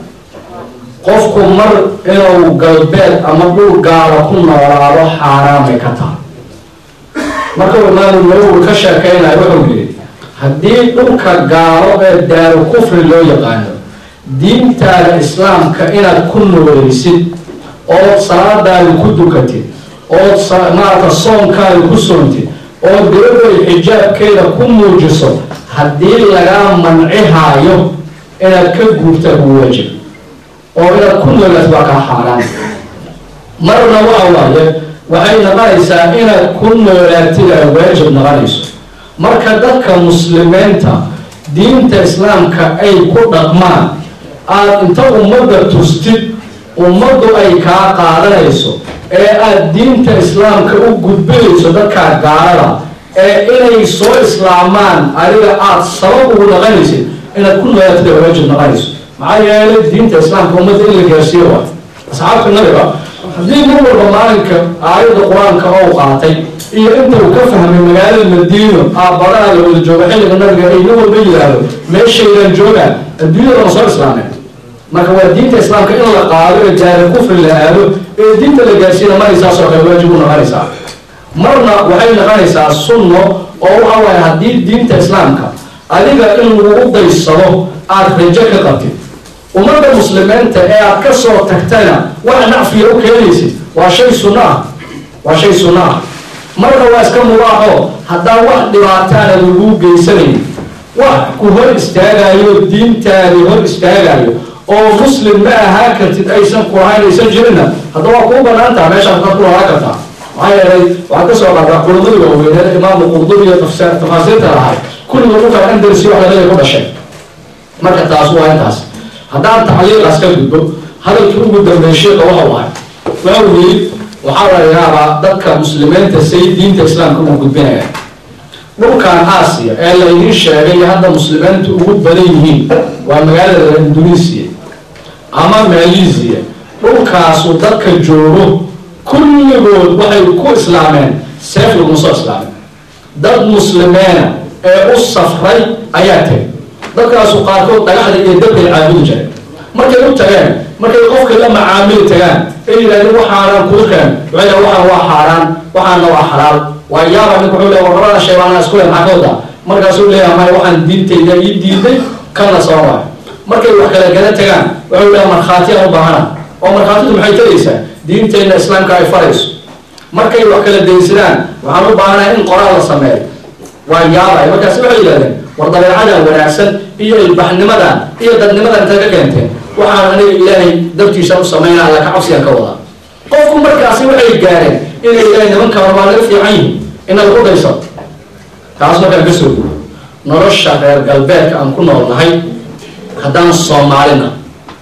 qofku mar inuu galbeed ama dhul gaala ku noolaado xaaraamay ka tahay marka imaamu nawowi ka sheekeynayo wuxuu yidhi haddii dhulka gaalo ee daaru kufri loo yaqaano diintaada islaamka inaad ku nooleysid ood salaadaada ku dukatid ood maarata soonkaada ku soontid oo gabadhay xijaabkeeda ku muujiso haddii lagaa mancihaayo inaad ka guurta bu waajib oo inaad ku noolaatid waa kaa xaaraan marna waa waaye waxay noqonaysaa inaad ku noolaatid ay waajib noqonayso marka dadka muslimiinta diinta islaamka ay ku dhaqmaan aada inta ummadda tustid ummaddu ay kaa qaadanayso ee aada diinta islaamka u gudbinayso dadkaa gaalada ee inay soo islaamaan adiga aada sabab ugu noqonaysid inaad ku noolaatid ay waajib noqonayso maxaa yeelay diinta islaamka ummadda in la gaarsiiyo waa asxaabta nabiga haddii mar walba maalinka aayadda qur-aanka oo qaatay iyo inta uu ka fahmay magaalada madiino aabadaha la wada jooga xilliga nabiga ay nin walba yidhaahdo meeshaydaan joogaan adduunyada ma soo islaameen marka waa diinta islaamka in la qaado ee jaari kufri la aado ee diinta la gaarsiina maraysaasoo kale waajib u noqonaysaa marna waxay noqonaysaa sunno oo waxa waaye haddii diinta islaamka adiga in lagu daysado aada rajo ka qabtid ummadda muslimiinta ee aad ka soo tagtana wax nacfiya u keenaysid waa shay sunno ah waa shay sunno ah marna waa iska mubaaxo haddaan wax dhibaataana lagu geysanayn wax ku hor istaagayo diintaadii hor istaagayo oo muslim ma ahaan kartid aysan ku ahayn aysan jirinna hadda waa kuu banaan taha meeshaan ka ku lahaa kartaa maxaa yeelay waxaad ka soo qaadaa culamadii waaweyneed imaamu qurdubi iyo tafaasiirta lahay kulliga dhulkan andalusi wax ladada ku dhashay marka taas waa intaas haddaan tacliiqaas ka gudbo hadalkii ugu dambeeyey sheeka waxau ahay wuxuu yidhi waxaa la yaabaa dadka muslimiinta say diinta islaamka ugu gudbinaya dhulkan aasiya ee laydiin sheegay hadda muslimiintu ugu badan yihiin waa magaalada indonesiya ama malaysia dhulkaasu dadka joogo kulligood waxay ku islaameen seef laguma soo islaamin dad muslimiina ee u safray ayaa tegay dadkaasu qaarkood dhagaxda iyo dabkay caabudi jireen markay u tageen markay qofka la macaamili tagaan ay yidhahdeen waxaanan kuu keen waxay waxaan waa xaaraan waxaana waa xalaal waa yaaba ninku wuxuu leeya warrabada sheebaana isku le maxaa ka wadaa markaasuu leeyahay maya waxaan diintayda ii diiday kana soo waayo markay wax kala gala tagaan wuxuu leeyahay markhaati aan u baahana oo markhaatidu maxay taraysaa diinteenna islaamka ay farayso markay wax kala daysadaan waxaan u baahanahay in qoraal la sameeyo waa yaabay markaasi waxay yidhahdeen war dabeecadan wanaagsan iyo ilbaxnimadan iyo dadnimadan intaad ka keenteen waxaan aniga ilaahay dartiisa u sameynaa alla ka cabsiyan ka wadaa qofku markaasi waxay gaareen inay ilaahay nimankan waa laga fiican yihin ina lagu dayso taas markaan ka soo guuro nolosha reer galbeedka aan ku noolnahay haddaan soomaalina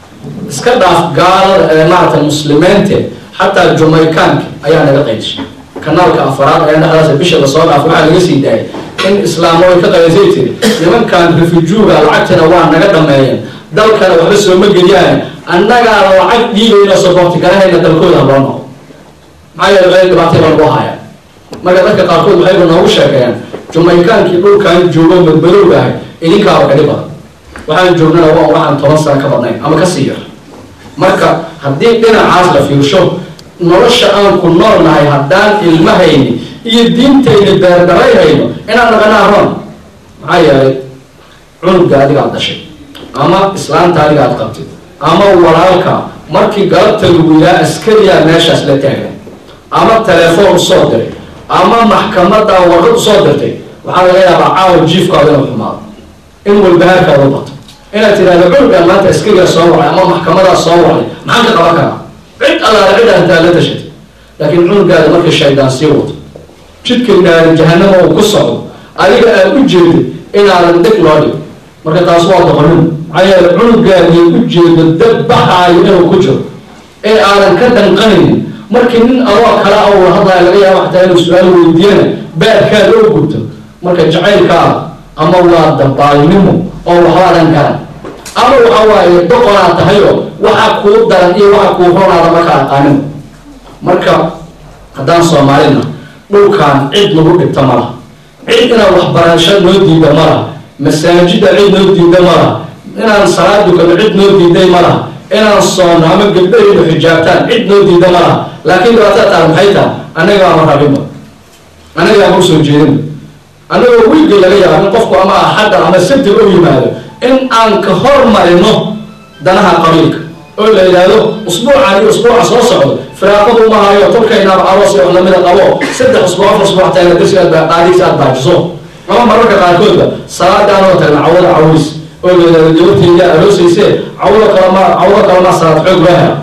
iska dhaaf gaalada maaragtay muslimiinte xataa jumaykaanka ayaa naga qaydishay kanaalka afaraad ayaa dhexdaas bisha lasoo dhaaf waxaa laga sii daayay in islaamo ay ka qaysay tiri nimankan refujuuga lacagtina waa naga dhameeyeen dalkana waxba sooma geliyaan annagaa lacag dhiigayna soboorti garahayna dalkooda loo noqo maxaa yeele meel dhibaatay baa lagu haya marka dadka qaarkood waxayba noogu sheekeeyaan jumaykaankii dhulkan joogo madmadowga ahay idinkaaba kali badan waxaan joognana waa waxaan toban sano ka badnayn ama kasii yar marka haddii dhinacaas la fiirsho nolosha aan ku nool nahay haddaan ilmahayni iyo diintayni beerdaray hayno inaan dhaqanaa roon maxaa yeelay cunugga adigaad dhashay ama islaanta adigaad qabtid ama walaalka markii galabta lagu yihaa askariyaa meeshaas la taagan ama telefoon usoo diray ama maxkamada warqad usoo dirtay waxaa laga yaabaa caawa jiifkaada inuu xumaado in walbahaarkaada u bato inaad tidhahdo cunuggaan maanta askarigaa soo wacay ama maxkamadaa soo wacay maxaan ka qaban karaa cid allaala cid ahantaa la tashatay laakiin cunugaada markii shaydaan sii wato jidka naari jahanama uu ku socdo adiga aad u jeedid inaadan dhig loo dhig marka taas waa doqonin maxaa yeele cunugaadii u jeedo dab baxaayo inuu ku jiro ee aadan ka danqanaynin markii nin adoo kale a ula hadlaayo laga yaaba xataa inuu su-aal weydiiyana baadkaada oo gubto marka jacaylkaada ama waa dabaalnimo oo waxbaadan garan ama waxa waaye doqonaa tahayoo waxa kuu daran iyo waxa kuu ronaada marka aqaanin marka haddaan soomaalina dhulkan cid lagu dhigta ma laha cid inaan waxbarasho noo diida ma laha masaajida cid noo diida ma laha inaan salaad dukano cid noo diiday ma laha inaan soono ama gabdhahaynu xijaabtaan cid noo diida ma laha laakiin dhibaatada taal maxay tahay annaga ama rabinba annaga ama usoo jeedinba annagoo wiilga laga yaaba in qofku ama axadda ama sabti u yimaado in aan ka hormarino danaha qabiilka oo la yidhaahdo usbuucan iyo usbuuca soo socdo firaaqadu uma hayo tolkaynaaba aroos iyo lamida qabo saddex usbuuc afar usbuuc taagna darsi aad qaadiis aad baajiso ama mararka qaarkoodba salaadaanoo tagna cawada caways oo la yidhahdo gabarteyda aroosayse cawda kalama cawda kalama salaad xoog loo hela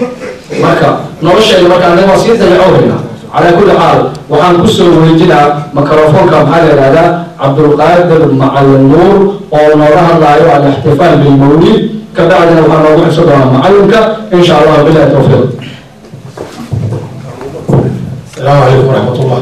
marka noloshayda marka anaga waa sii dalicowhayna calaa kulli xaal waxaan kusoo wareejinaa microfoonka maxaa la yidhahdaa cabdulqaadir macalin nuur oo nooga hadlaayo alixtifaal bilmawlid kabacdina waxaa noogu xigso doonaa macalinka insha allah bilahi tawfiiq السلام عليكم ورحمة الله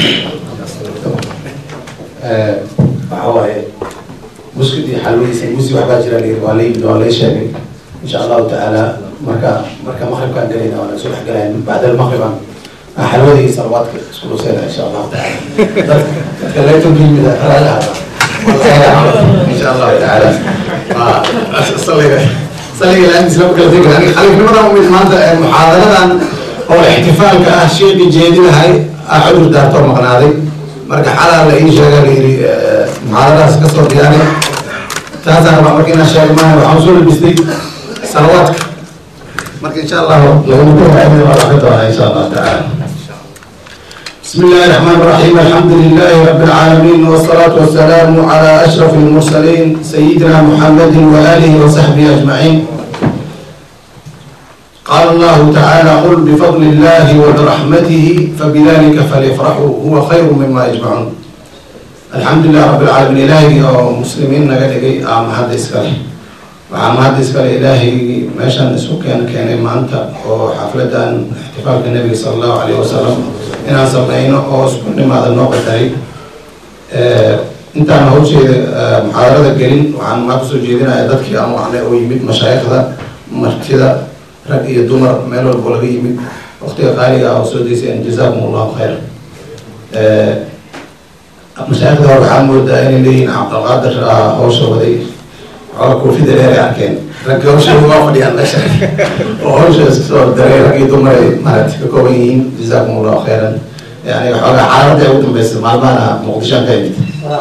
waxaa waaye muskidii xalwadiisa musi waxbaa jira la yiri waa la waa lay sheegay insha allahu tacaala marka marka maqribkaan galayna waana soo dhex galayn bacda almaqrib aan aan xalwadii salawaadka isku dhuseyna insha allahu tacaala dadka laytanka yimid alaalaha insha allahu tacaala saliga saliga laantiis lama kala tegi aniga khaliifnimadan umid maanta muxaadaradan oo ixtifaalka ah sheekii jeedinahay ah cudur daartoo maqnaaday marka xalaa la ii sheega la yidhi muxaadaradaas ka soo diyaanay taasaan rabaa marka inaan sheego maaha waxaan soo labistay salawaadka marka insha allahu lagama kuhaamin waa laga doonaa insha allahu tacaala بسم الله الرحمن الرحيم الحمد لله رب العالمين والصلاة والسلام على أشرف المرسلين سيدنا محمد وآله وصحبه أجمعين قال الله تعالى قل بفضل الله وبرحمته فبذلك فليفرحوا هو خير مما يجمعون الحمد لله رب العالمين إلهي ومسلمين نقدقي آم هذا إسكالي وعام هذا إسكالي إلهي ماشان نسو كان كان مانتا وحفلة احتفال النبي صلى الله عليه وسلم إن سمعينه أو سكون ما هذا النوع التاريخ intaan hawsheeda muxaadarada gelin waxaan maa kusoo jeedinaya dadkii aan wacnay oo yimid mashaayikhda martida rag iyo dumar meel walbo laga yimid waqtiga qaaliga ah oo soo deyseen jazaakum allahu khayr mashaayikhda hore waxaa moodaa inay leeyihiin cabdilqaadir hawsha waday xooga koofida dheer ay arkeen ragga hawshooda waa fadhiyaan meesha oo hawshaas soo daray raggii dumar ay maaragtay ka kooban yihiin jazaakum allahu khayran yani xoogaa xaaladda ugu dambeysay maalmahana muqdishoan ka imid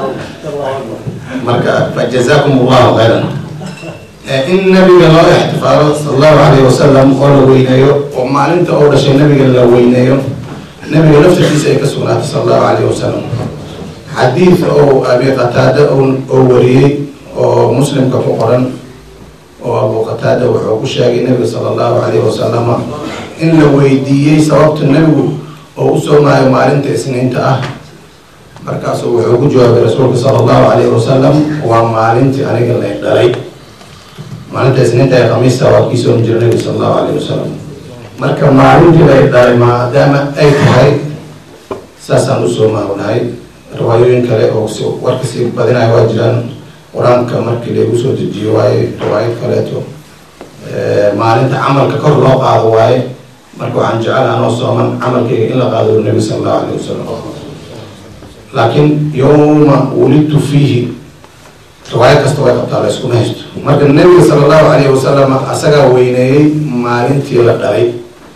marka fa jazaakum allahu khayran in nabiga loo ixtifaalo sala allahu alayhi wasalam oo la weyneeyo oo maalinta oo dhashay nabiga la weyneeyo nabiga laftirkiisa ay ka sugnaatay sala allahu alayhi wasalam xadiid oo abi qataada oo wariyey oo muslimka ku qoran oo abu qataada wuxuu ku sheegay nabiga sala allahu alayhi wasalama in la weydiiyey sababta nebigu oo u soomaayo maalinta isniinta ah markaasuu wuxuu ku jawaabay rasuulka sala allahu alayhi wasalam waa maalintii aniga la dhalay maalinta isniinta ee khamiista waa kii soomi jira nabiga sala allahu alayhi wasalam marka maalintii la dhalay maadaama ay tahay saasaan u soomaahonahay riwaayooyin kale oo si warka sii badinayo waa jiraan qur-aanka markii lagu soo dejiyo waaye riwaayad kaleeto maalinta camalka kor loo qaado waaye marka waxaan jecel anoo sooman camalkayga in la qaado nabi sala allahu alayh wasalam laakiin yowma wulidtu fiihi riwaayo kasta way qabtaa la iskuma haysto marka nabiga sala allahu alayhi wasalam asagaa weyneeyey maalintii la dhalay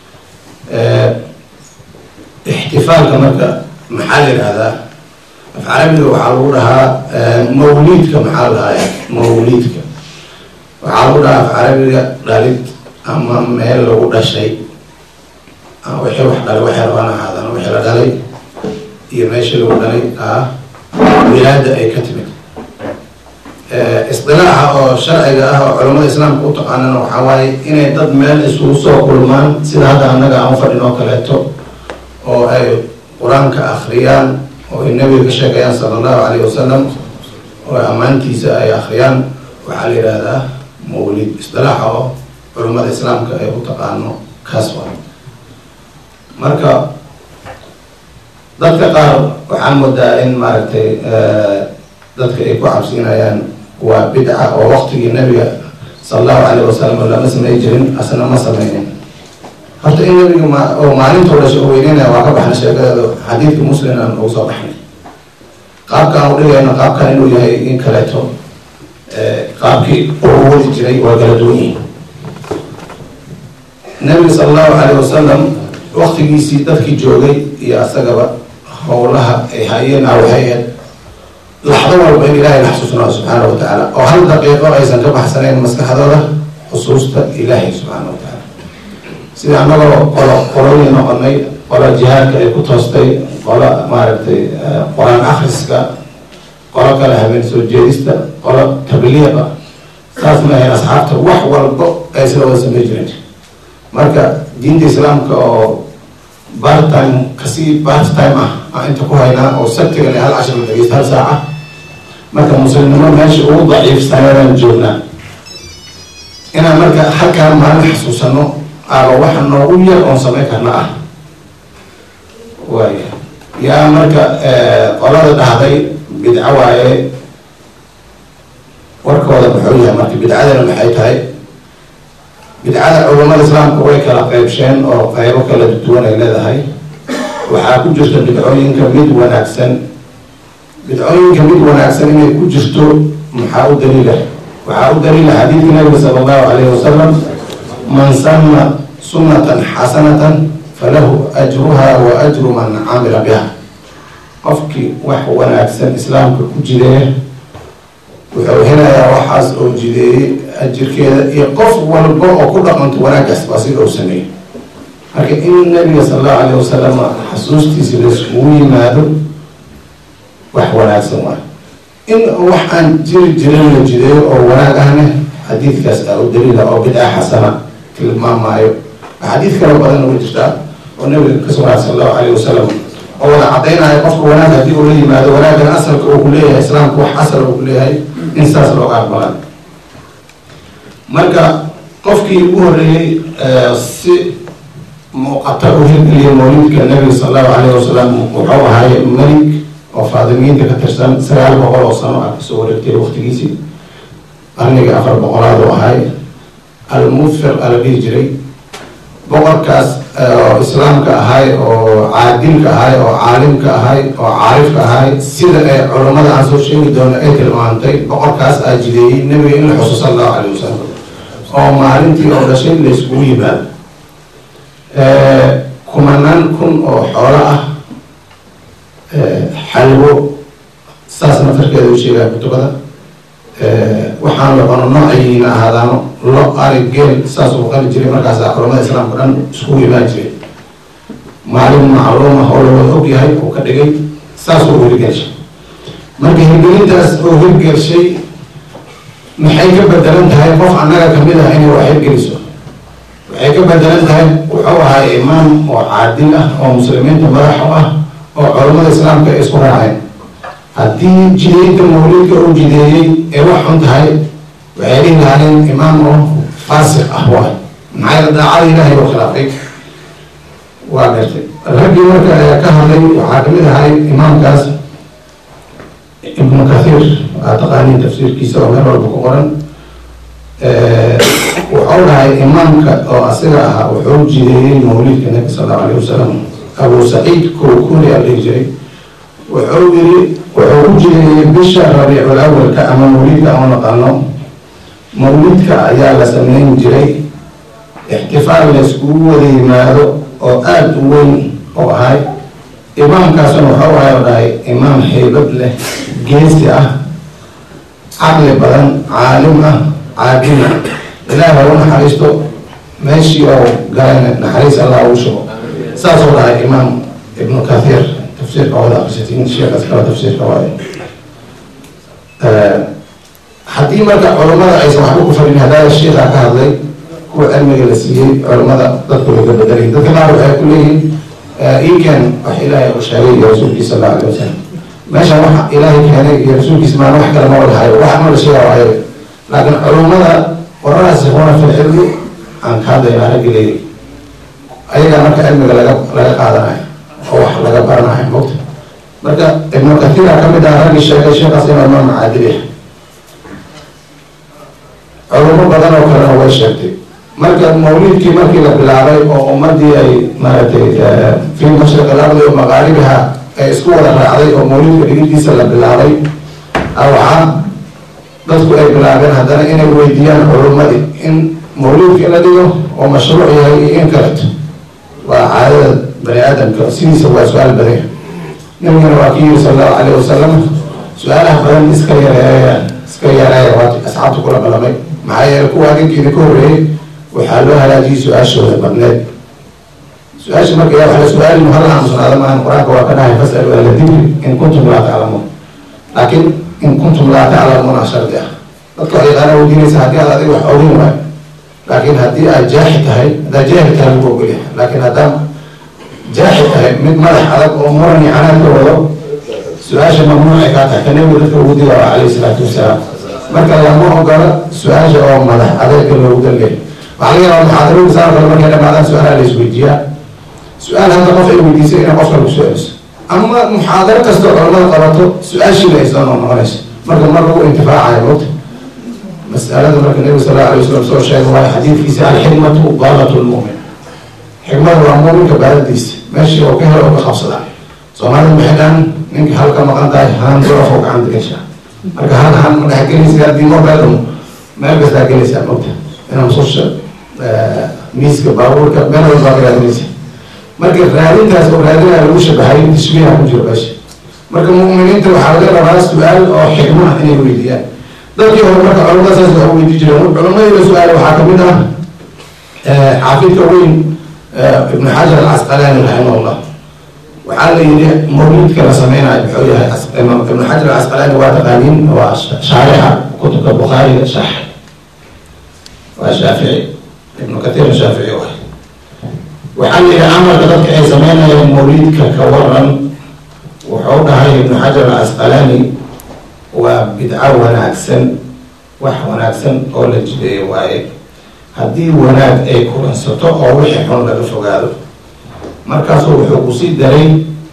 ixtifaalka marka maxaa la yidhahdaa af carabiga waxaa lagu dhahaa mawliidka maxaa la dhahaa mawliidka waxaa lagu dhahaa af carabiga dhalid ama meel lagu dhashay wixii wax dhalay waxay rabaan ahaadaan wixii la dhalay iyo meeshii lagu dhalay ah wilaada ay ka timid isdilaaxa oo sharciga ah oo culamada islaamka u taqaanana waxaa waaye inay dad meel isugu soo kulmaan sida hadda annaga aan fadhin oo kaleeto oo ay qur-aanka akhriyaan oo ay nabiga ka sheegayaan sala allahu alayh wasalam oo ammaantiisa ay akhriyaan waxaa la yidhaahdaa mawlid isdilaaxa oo culamada islaamka ay u taqaano kaas waa marka dadka qaar waxaan moodaa in maaragtay dadka ay ku cabsiinayaan waa bidca oo waqtigii nabiga sala allahu alayh wasalam lama samey jirin asna ma sameynin horta in nabiga ma oo maalintoo dhasha oo weyneynaya waa ka baxna sheekadeeda xadiidka muslim aan ugu soo baxnay qaabkaan u dhigayna qaabkan inuu yahay in kaleeto qaabkii uu wadi jiray waa kala duwan yihin nabiga sala allahu alayh wasalam waqtigiisii dadkii joogay iyo asagaba howlaha ay hayeen awhayeed laxdo walba in ilaahay la xasuusnaa subxaana wa tacaala oo hal daqiiqo aysan ka baxsanayn maskaxdooda xusuusta ilaahay subxaana wa tacaala sida annagoo qolo qolooyin noqonay qolo jihaadka ay ku toostay qolo maaragtay qor-aan akhriska qolo kale habeen soo jeedista qolo tabliiqa saas ma ahayn asxaabta wax walbo ay sida wada samey jireen marka diinta islaamka oo part time kasii part time ah aan inta ku haynaa oo sabtiga le hal cashar la dhegeysta hal saaca marka muslimnimo meesha ugu daciifsanayaan joognaa inaan marka halkaan maalin xasuusano aba waxa noogu yar oon sameyn karna ah waaya yaa marka qolada dhahday bidco waaye warkooda muxuu yahay marka bidcadana maxay tahay bidcada culamada islaamka way kala qeybsheen oo qeybo kala duwan ay leedahay waxaa ku jirta bidcooyinka mid wanaagsan bidcooyinka mid wanaagsan inay ku jirto maxaa u daliila waxaa u daliila xadiidka nabiga sala allahu alayhi wasalam man sanna sunnatan xasanatan falahu ajruha wa ajru man camila biha qofkii wax wanaagsan islaamka ku jideeya wuxuu helayaa waxaas oo jideeyey ajirkeeda iyo qof walba oo ku dhaqanto wanaaggaas waa sida uu sameeyey marka in nabiga sala allahu alayh wasalam xasuustiisi laiskugu yimaado wax wanaagsan waay in wax aan jiri jirin la jideeyo oo wanaag ahne xadiidkaas aa u daliila oo bidca xasana tilmaamaayo xadiid kalo badan uga jirtaa oo nabiga ka sugnaa sala allahu alayh wasalam oo wada caddaynaayo qofka wanaag haddii uu la yimaado wanaaggan asalka uu ku leeyahay islaamka wax asal uu ku leeyahay in saas looga aqbalan marka qofkii ugu horreeyey si muuqata u hirgeliyay mawlidka nabiga sala allahu alayh wasalam wuxuu ahaay melig oo faadimiyiinta ka tirsan sagaal boqol oo sano ah kasoo wareegtay waqtigiisii qarniga afar boqolaad u ahay almudfir ala dhihi jiray boqorkaas oo islaamka ahay oo caadilka ahay oo caalimka ahay oo caarifka ahay sida ay culammada aan soo sheegi doono ay tilmaantay boqorkaas aa jideeyey nebiga in la xuso sala allahu calayh wasalam oo maalintii oo dhashay la iskugu yimaado kumanaan kun oo xoolo ah xalwo saas nafarkeeda u sheegaya kutubada waxaan la cuno noocayiina ahaadaano lo ari geel saas uu qali jiray markaasa culamada islaamka dhan iskugu imaan jiray maalin macluuma oo lawada og yahay uu ka dhigay saas uu hirgelshay marka hirgelintaas oo hirgelshay maxay ka bedelan tahay qof annaga kamid ah inay wax hirgeliso waxay ka bedelan tahay wuxuu ahaa imaam oo caadil ah oo muslimiinta madax u ah oo culamada islaamka ay isku raaceen haddii jideynta mawlidka uu jideeyey ee wax xun tahay waxay dhihi lahaayeen imaam oo faasiq ah waay maxaa yeele daacada ilaahay oo khilaafay waa gartay raggii marka ayaa ka hadlay waxaa kamid ahay imaamkaas ibnu kathiir aa taqaaniin tafsiirkiisa oo meel walba ku qoran wuxuu dhahay imaamka oo asiga ahaa wuxuu jideeyey mawlidka nabi sal allahu alayh wasalam abu saciid kowkuni aa dhihi jiray wuxuu yiri wuxuu ku jideeyey bisha rabiicul awalka ama mawlidka aan naqano mawlidka ayaa la sameyn jiray ixtifaal layskugu wada yimaado oo aada u weyn oo ahay imaamkaasuna wuxuu ahay oo dhahay imaam haybad leh geesi ah caqli badan caalim ah caadina ilaah ha u naxariisto meeshii oo galayna naxariis allah ugu shugo saasoo dhahay imaam ibnu kathiir tafsiirka wada akrisatiin sheekaas kala tafsiirka waayo haddii marka culamada aysan waxba ku fadhin haddaa sheikha ka hadlay kuwa cilmiga la siiyey culamada dadku way ka bedelayin dadka qaar waxay ku leeyihin iken wax ilaahay uu sheegay iyo rasuulkiisa sal alla alay wasalam meeshan waxa ilaahay keenay iyo rasuulkiisa maan wax kale ma wadahayo wax ma la sheega waayo laakiin culamada wararasikhuna fi lcilmi aan ka hadlayna raggi leeyahy ayagaa marka cilmiga laga laga qaadanayo oo wax laga baranayo mogta marka ibnu kathiira kamid ah raggii sheegay sheekaas inuu imaam caadil yahay culamo badan oo kalena way sheegtay marka mawlidkii markii la bilaabay oo ummadii ay maaragtay fi mashriq alardi o maqaaribiha ay isku wada raacday oo mawlidka dhigidiisa la bilaabay waxaa dadku ay bilaabeen haddana inay weydiiyaan culumadii in mawlidka la dhigo oo mashruuc yahay iyo in kaleto waa caadada bani aadamka sidiisa waa su-aal badanya nabigana waa ki yiri sal allahu alayh wasalam su-aalaha badan iska yareeya iska yareeya waa asxaabta kula balamay maxaa yeele kuwa adinkeeda ka horreeyey waxaa loo halaajiyey su-aashooda badneed su-aasha marka yaa waxla su-aali muhalla aamusnaada maahan qur-aanka waa ka dhahay fasalu ahla dikri in kuntum laa taclamuun laakiin in kuntum laa taclamuuna shardi ah dadka wax yaqaana weydiinaysa haddii aad adiga wax ogin waayo laakiin haddii aad jaaxi tahay haddaad jaahil tahay lagu ogolyahay laakiin haddaad jaaxi tahay mid madax adag oo muran iyo canaad ka wado su-aasha mamnuucay kaa tahay ka nabiga dadka ugu diga calayhi salaatu wasalaam marka lama ogola su-aasha oo madax adeega loogu dalgay waxaa laga yaabaa muxaadarooyin saa kale markay dhamaadaan su-aalaha la isweydiiyaa su-aal hadda qof ay weydiisay inay qof kale ku su-aaliso ama muxaadaro kastoo culamada qabato su-aashiina ay soo noqnoqonayso marka mar lagu intifaacayo mogta masalada marka nabiga sal alla alay wasalam soo sheegay waayo xadiidkiisa alxikmatu daalatu lmumin xikmada waa muuminka baadadiisa meeshii oo ka helo oo ka qabsada soomaalida maxay dhahan ninka halka maqan tahay haan duraf oo gacanta gashaa marka hal han ma dhex gelaysa haddii mobeelamo meel kastaa gelaysaa mogta inaa mususha miiska baabuurka meel walbaa ka raadinaysa marka raadintaas oo raadinaya lagu shabahay tashbiiha ku jiro meesha marka mu'miniinta waxaa laga rabaa su-aal oo xikmo ah inay weydiiyaan dadkii hore marka culamada saas waxa weydii jireen culamadii su-aal waxaa kamid ah xaafidka weyn ibnu xajar alcasqalaani raximahullah waxaa la yidhi mawlidka la sameynayo muxuu yahay ibnu xajar alcasqalaani waa taqaaniin waa shaarixa kutubka bukhaariga shax waa shaafici ibnu kathiir shaafici waay waxaa la yidhi camalka dadka ay sameynayaan mawlidka ka waran wuxuu dhahay ibnu xajar alcasqalaani waa bidco wanaagsan wax wanaagsan oo la jideeyo waaye haddii wanaag ay kulansato oo wixii xun laga fogaado markaasuu wuxuu kusii daray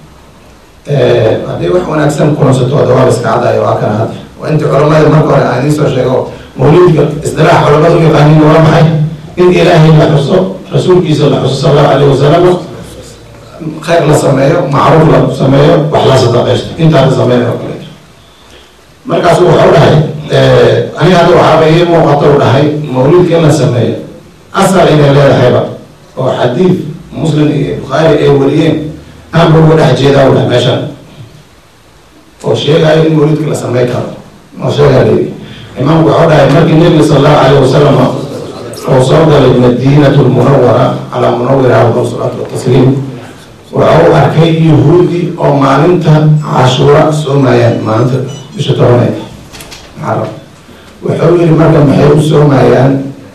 haddii wax wanaagsan kulansato ada waa la iska cadaayo waa kana hadda waa intii culamada marka hore aan idiin soo sheego mawlidka isdilaax culamada u yaqaaniin waa maxay in ilaahay la xuso rasuulkiisa la xuso sal allahu alayh wasalam khayr la sameeyo macruuf la sameeyo wax la sadaqaysto intaa la sameeyo oo kaleeto markaasu wuxuu dhahay aniga hadda waxaaba ii muuqato u dhahay mawlidka in la sameeyo asal inay leedahayba oo xadiid muslim iyo bukhaari ay wariyeen aanba uga dhex jeedaa u dhahay meeshan oo sheegayo in mawlidka la sameyn karo oo sheegaa leeyi imaamku wuxuu dhahay markii nebiga sal allahu alayh wasalam oo soo galay madiinatu lmunawara calaa munawira afdal salaatu watasliim wuxuu arkay yahuudi oo maalinta cashuura soomayaan maalinta bisha tobaneed muxaram wuxuu yihi marka maxay u soomayaan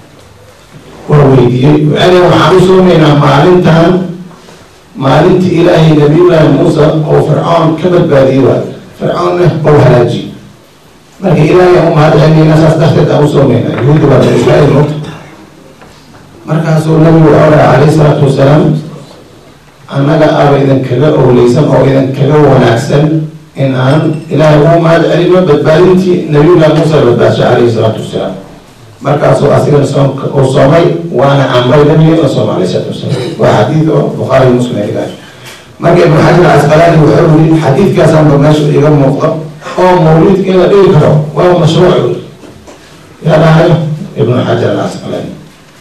waa weydiiyey waxay waxaan u soomaynaa maalintan maalintii ilaahay nabiyullaahi muusa oo fircoon ka badbaadiyey waay fircoonna ou halaajiye marka ilaahay aan u mahad celinayna saas darteed aan u soomaynaa yahuudi waa bani israa'iil mugta markaasuu nabigu wuxuu dhahay calayhi salaatu wasalaam annaga aba idinkaga owleysan oo idinkaga wanaagsan in aan ilaahay ugu mahad celino badbaadintii nabiyullahi muusa badbaadshay calayhi salaatu wasalaam markaasuu asigana soomka uu soomay waana amray nabiga in la sooma alayhi salaatu wasalaam waa xadiid oo bukhaari muslim ay dhigaan marka ibnu xajar casqalaani wuxuu yiri xadiidkaasaanba meesha iga muuqda oo mawlidka in la dhigi karo waa mashruuc yiri yaa dhahayo ibnu xajar alcasqalaani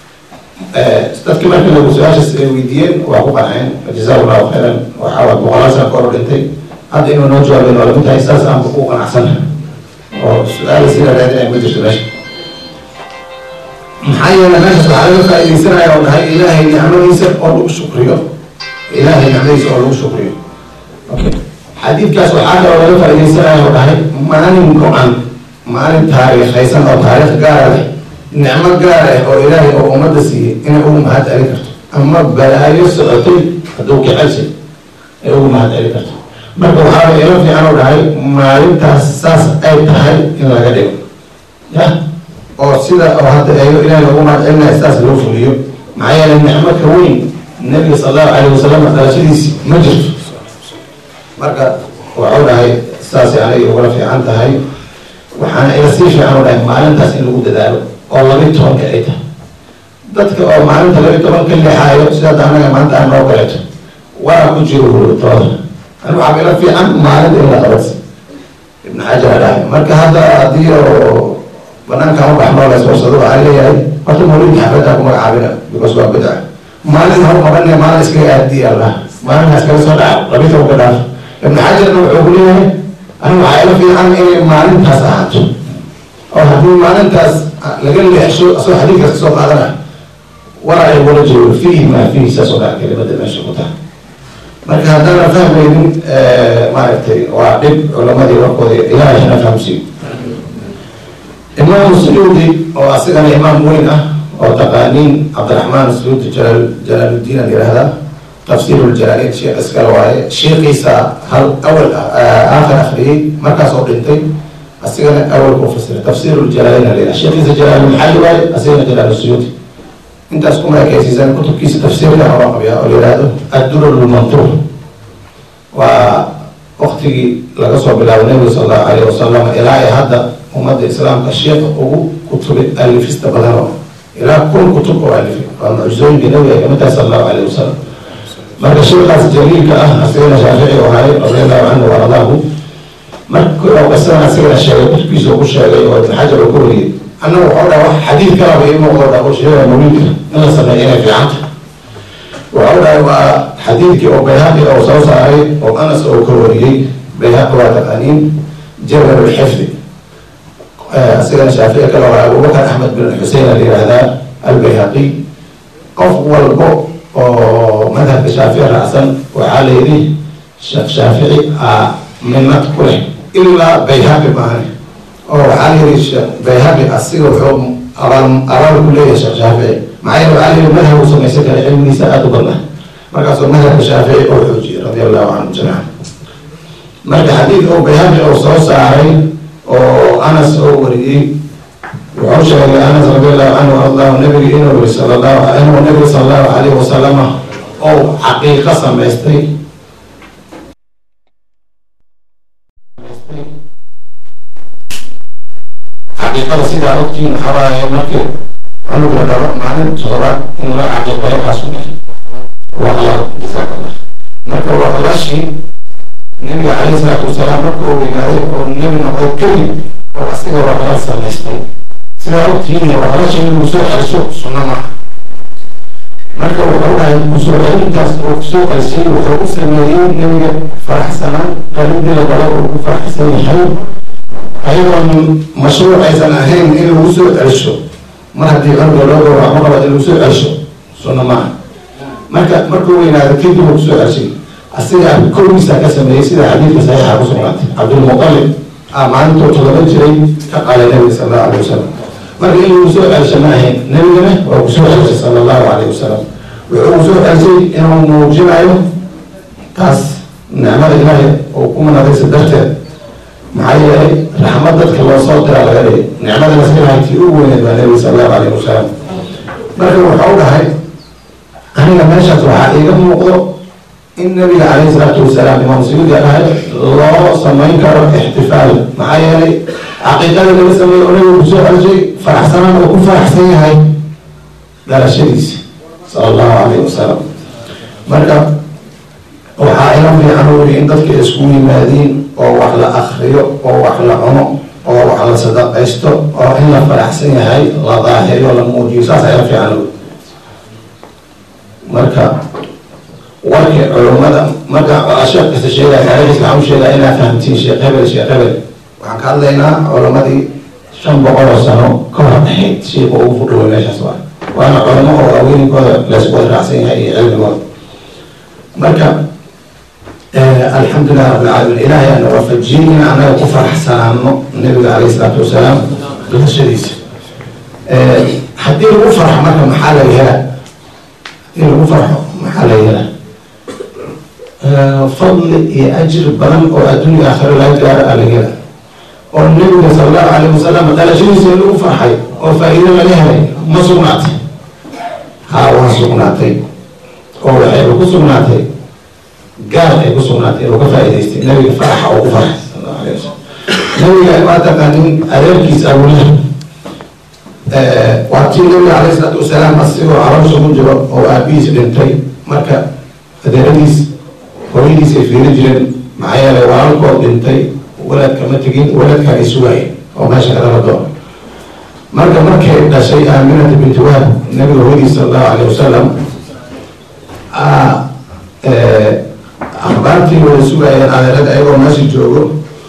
dadki markii lagu su-aashaas ay weydiiyeen waa ku qanceen jazaa allahu khayran waxaa waa boqolaal sana kahor dhintay hadda inuu noo jawaabay waa lagu tahay saas aanba ku qanacsan oo su-aala sida raadinaya ma jirto meesha maxaa yeelay meeshaas waxaa laga faaidaysanaya oo dhahay ilaahay nicmadiisa oo lagu shukriyo ilaahay nicmadiisa oo lagu shukriyo okay xadiidkaas waxaa kaloo laga faaidaysanaya oo dhahay maalin go-an maalin taariikhaysan oo taariikh gaara leh nicmo gaar ah oo ilaahay oo ummadda siiyey inay ugu mahad celin karto ama balaayo socotay hadduu kicelsay ay ugu mahad celin karto marka waxaaba ilo fiican u dhahay maalintaas saas ay tahay in laga dhigo ya oo sida oo hadda eeyo ilaahay loogu mahad celinaya sidaas loo fuliyo maxaa yeelay nicmo ka weyn nabiga sal allahu calayh wasalam dhalashadiisi ma jirto marka waxuu dhahay saasay aniga ugala fiican tahay waxaana ila sii fiican u dhahay maalintaas in lagu dadaalo oo labi tobanka ay tahay dadka oo maalinta labi toban ka lexaayo sidaad anaga maanta aan noo galeeto waa ku jiro hurtooda ani waxaa ila fiican maalinta in la qabadsi ibn xajar dhahay marka hadda haddii oo banaankaan u baxnoo layswarsado waxaa leeyahay horta mawlidka xafladdaa ku magacaabina because waa bidca maalin hor qabanaya maalin iskaga aadiya allah maalinkaas kaga soo dhaca labi tobanka dhaaf ibn xajarna wuxuu ku leeyahay ani waxaa ila fiican inay maalintaas ahaato oo haddii maalintaas laga leexsho asoo xadiidkaas kasoo qaadana war ay wala joogo fiihi maa fiihi saas oo dhan kelimada meesha ku tahay marka haddaana fahmaynin maaragtay waa dhib culamadii warkooda ilaahay hana fahamsiiyo imaamu suyuudi oo asigana imaam weyn ah oo taqaaniin cabdiraxmaan suyuudi jalaal jalaaludiin aan yihahdaa tafsiir ljalaalin sheekh iskale waaye sheekiisa hal awal aakhir akhriyey markaas oo dhintay asigana awal ku fasiray tafsiir ljalaalin alayha sheekiisa jalaalulmaxalli waaye asigana jalaal suyuudi intaas kuma ekaysiisan kutubkiisa tafsiirka oo qabiya oo la yihahdo addurar lmantuur waa waktigii laga soo bilaabo nabiga sal allahu alayh wasalam ilaa ay hadda ummadda islaamka sheekha ugu kutubay alifista badan oo ilaa kun kutub oo alifay waa mucjizooyinka nabiga ay kamid tahay sal allahu alayh wasalam marka sheekaas jaliilka ah asigana shaafici oo ahay radiallahu canhu waradaahu marka qisana asigana sheegay kutubkiisa ugu sheegay oo ibn xajar uu ka wariyey annaga waxau dhaha wax xadiid kalaba ii muuqdo dha oo sheegaya mawlidka in la sameeyo inay fiicanta waxau dhahay waa xadiidkii oo bayhaqi oo soo saaray oo anas oo ka wariyey bayhaqi waa taqaaniin jabal lxifdi asigana shaafici kale waa abubakar axmed bin xusein la yihahdaa albayhaqi qof walbo oo madhabka shaafici raacsan waxaa la yidhi sheekh shaafici a minad ku leh ilaa bayhaqi maahan oo waxaa la yidhi sheekh bayhaqi asiga wuxuu abaal abaal ku leeyahay sheekh shaafici maxaa yeele waxaa la yidhi madhab uu samaysan kara cilmigiisa aada u badna markaasuu madhabka shaafici oo xoojiyey radia allahu canhu jamiican marka xadiid oo bayhaqi oo soo saaray oo anas oo wariyey wuxuu sheegay anas radi allahu canhu ardahu nabiga inuu yiri sal allahu inuu nabiga sal allahu alayhi wasalama oo xaqiiqo samaystay xaqiiqada sidaa ogtiin waxawaaye markii anug la dhalo maalin toddobaad in la caqiiqeeyo kaas u dhahay waqlal jazakallah marka waqlashii nabiga calayhi salaatu wasalaam marka uu weynaaday oo nebi noqday kadib oo asiga waqlal samaystay sidaa ogtihiin waqlasha inuu soo celiso sunno maaha marka wuxuu dhahay kusoo celintaas oo kusoo celisay wuxuu u sameeyey nebiga faraxsanaan qalidii la galo uu ku faraxsan yahay ayadoon mashruuc aysan ahayn in lagu soo celisho mar haddii qalbiga loo gowraco ma qaba in lagu soo celisho sunno maaha marka markuu weynaado kadib uu kusoo celishay asiga kowgiisa ka sameeyey sida xadiidka saxiixa ku sugnaatay cabdulmuqalib ah maalintuu todoba jiray ka qalay nabiga sala allahu alayh wasalam marka in lagu soo celisho ma ahayn nabigana waa kusoo celishay sala allahu alayh wasalam wuxuu kusoo celisay inuu muujinayo taas nicmada ilaahay oo ku manadaysa darteed maxaa yeelay raxmad dadka loo soo diraa laga dhigay nicmada laskalahay tii ugu weyneed baa nabiga sala allahu alayh wasalam marka wuxuu dhahay aniga meeshaas waxaa iiga muuqdo in nabiga calayhi salaatu wasalaam imaam suyuudi dhahay loo samayn karo ixtifaal maxaa yeelay caqiiqada laga sameeyo oo nabiga kusoo celishay faraxsanaan oo ku faraxsan yahay dhalashadiisa sala allahu alayhi wasalam marka waxaa ila fiican uri in dadka isku yimaadiin oo wax la akriyo oo wax la cuno oo wax la sadaqaysto oo in la faraxsan yahay la daahiriyo la muujiyo saasa ila fiican uri marka warkii culummada marka sheekh kasta sheegaya taariikhis waxaan u sheegaa inaad fahamtiin sheekh hebel sheekh hebel waxaan ka hadlaynaa culammadii shan boqol oo sano ka hor dhaxayd sheika ugu fudhoway meeshaas waa waana culamo oo aweeninkooda laysku wada raacsan yahay iyo cilmigooda marka alxamdulilah rabbilcaalamiin ilaahay ana waafajiyey in anaga ku faraxsanaano nabiga calayhi salaatu wasalaam dhalashadiisa haddii lagu farxo marka maxaa laga helaa haddii lagu farxo maxaa laga helaa fadli iyo ajri badan oo adduunya aakhiro laga gaaro aa laga helaa oo nabiga sala allahu calayh wasalam dhalashadiisa lagu farxay oo faa-iido laga helay ma sugnaatay haa waa sugnaatay oo waxayba ku sugnaatay gaal ay ku sugnaatay oo ka faa-iidaystay nabiga faraxa oo ku farxay sala allahu alayh wasalam nabiga waa taqaanin adeerkiisa abulaha waa tii nabiga calayhi salaatu wasalaam asigoo caloosha ku jiro oo aabihiis dhintay marka adeeradiis hooyadiis ay fiiri jireen maxaa yeelay walaalkood dhintay waladka ma tegin waladka ay sugaayeen oo meesha kadala doona marka markay dhashay aaminata binti wahab nabiga hooyadiis sala allahu alayh wasalam akhbaartii wada sugaayeen adeerada ayagoo meesha joogo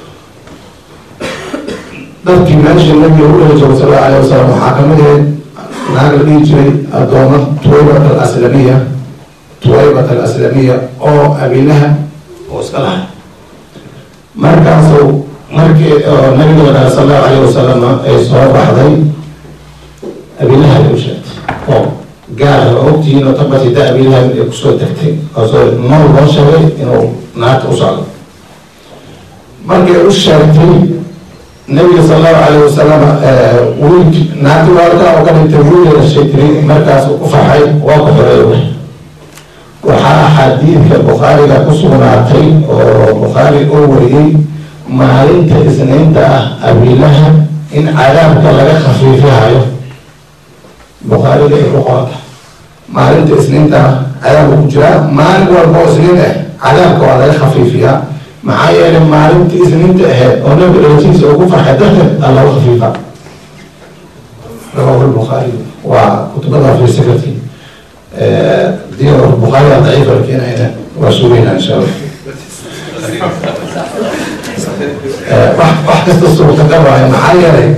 dadkii meesha nabiga u dhali joogo sala allahu alayh wasalam waxaa kamid ahayd naag la dhihi jiray addooma tuwaybat alaslamiya tuwaybat alaslamiya oo abilaha oo iska lahay markaasu markii oo nabiga la dhahay sala allahu alayh wasalam ay soo baxday abilaha ay u sheegtay oo gaara oo ogtihiin oo tabati da abilaha ay kusoo degtay oo soo nool loo sheegay inuu naagta u socdo markay u sheegtay nabiga sala allahu alayh wasalam wiilki naagti waalka oo ka dhintay wiil dhashay tiri markaasuu ku farxay waa ku xoreeyay waxaa xadiidka bukhaariga ku sugnaatay oo bukhaari oo wariyey maalinta isniinta ah abilaha in cadaabka laga khafiifihayo bukhaariga ay ku qoranta maalinta isniinta ah cadaabka ku jiraa maalin walba oo isniin ah cadaabka waa laga khafiifiyaa maxaa yeelay maalinta isniinta aheyd oo nabiga dhalatiisa oo ku farxay darteed aa lagu khafiifa rawahu lbukhaari waa kutubada fiirsa karti dii bukhaari aa daciifa la keenayna waa sugayna insha allah wax wax kasta suurtagal waayo maxaa yeelay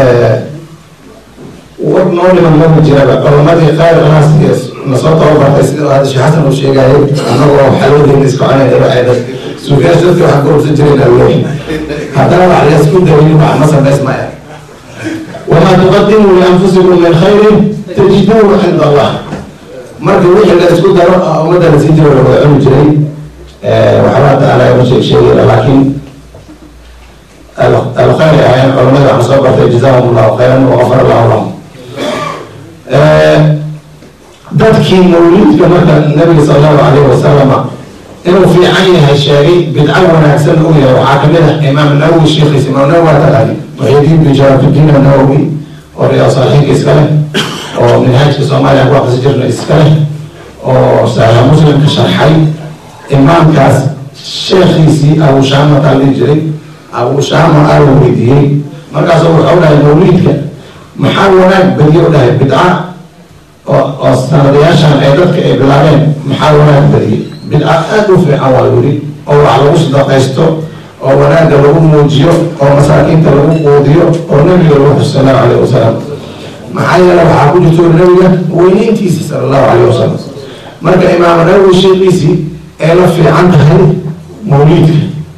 war noo dhiman mama jiraba culamadii khayr naas iyo nasoo tababartay sida hadda sheekh xasan uu sheegayay anagoo xaloodeena iska conayna waxay suugayaasha dadka waxaan ka ursan jireen alwey haddana wax la isku dayin wax ma samaysmaya wamaa tuqadimu lianfusikum min khayrin tajiduuhu cinda allah marka wixii la isku daro ummadda la sii jiro la wada cuni jiray waxba hadda ala ma sheeg sheegayna laakiin alkhayr ay ahaayeen culamada waxaan soo bartay jazahum allahu khayran waqafar allahu lahum dadkii mawlidka marka nabiga sala allahu alayhi wasalama inuu fiican yahay sheegay bidco wanaagsan uu yahay waxaa kamid ah imaam nawowi sheekhiisa imaam nawowi waa taqaani muxidiin bin sharafudiin nawowi oo riyaa saalixiinka iska leh oo minhaajka soomaaliya ku aqrisi jirna iska leh oo saxiixa muslimka sharxay imaamkaas sheekhiisii abu shaama taa dhihi jiray abu shaama aa la weydiiyey markaasuu wuxuu dhahay mawliidka maxaa wanaag badiyo dhahay bidca oo oo sanadayaashan ay dadka ay bilaabeen maxaa wanaag badiyey bidca aada u fiican waa yidhi oo wax lagu sadaqaysto oo wanaagga lagu muujiyo oo masaakiinta lagu quudiyo oo nabiga lagu xus sallahu calayh wasalam maxaa yeele waxaa ku jirto nabiga weyneyntiisa sala allahu calayh wasalam marka imaam nawowi sheekiisii ay la fiican tahay mawliidka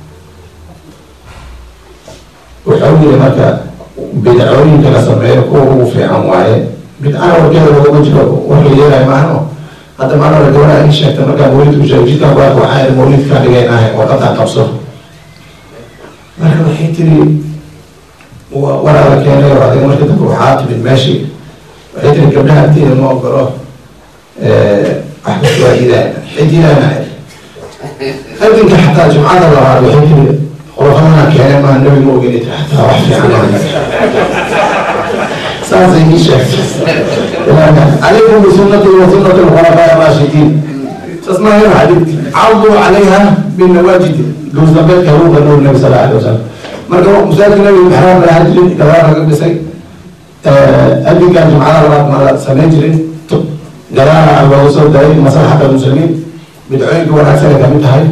wuxuu yiri marka bidcooyinka la sameeyo kuwa ugu fiican waaye bidcana warkeeda laguma jiro wax la yeelayo maahno hadda maana la gabadha in sheegta markaa mawlidka u sheegay jidkan waa waxaa mawlidka dhigaynahay oo qataa qabso marka waxay tiri waraada keenay oo adiga marka dambe waxaa timid meeshii waxay tiri gabdhaha agteeda ma ogolo wax kasta waa iidaan xididaana adinka xataa jumcada labaad waxay tiri khulafadana keenay maa nabi ma ogeni tiri xataa wax fiican saasay ii sheegtay عليكم بسنتي وسنة الخلفاء الراشدين تسمعين حديث عضوا عليها بالنواجد جوز بيت هو نور النبي صلى الله عليه وسلم marka masaajidka nabiga maxraam la ahaan jirin gadaal laga dhisay adinkan jumcada labaad ma la samayn jirin gadaala loogu soo daray maslaxata muslimiin bidcooyinka wanaagsan ay kamid tahay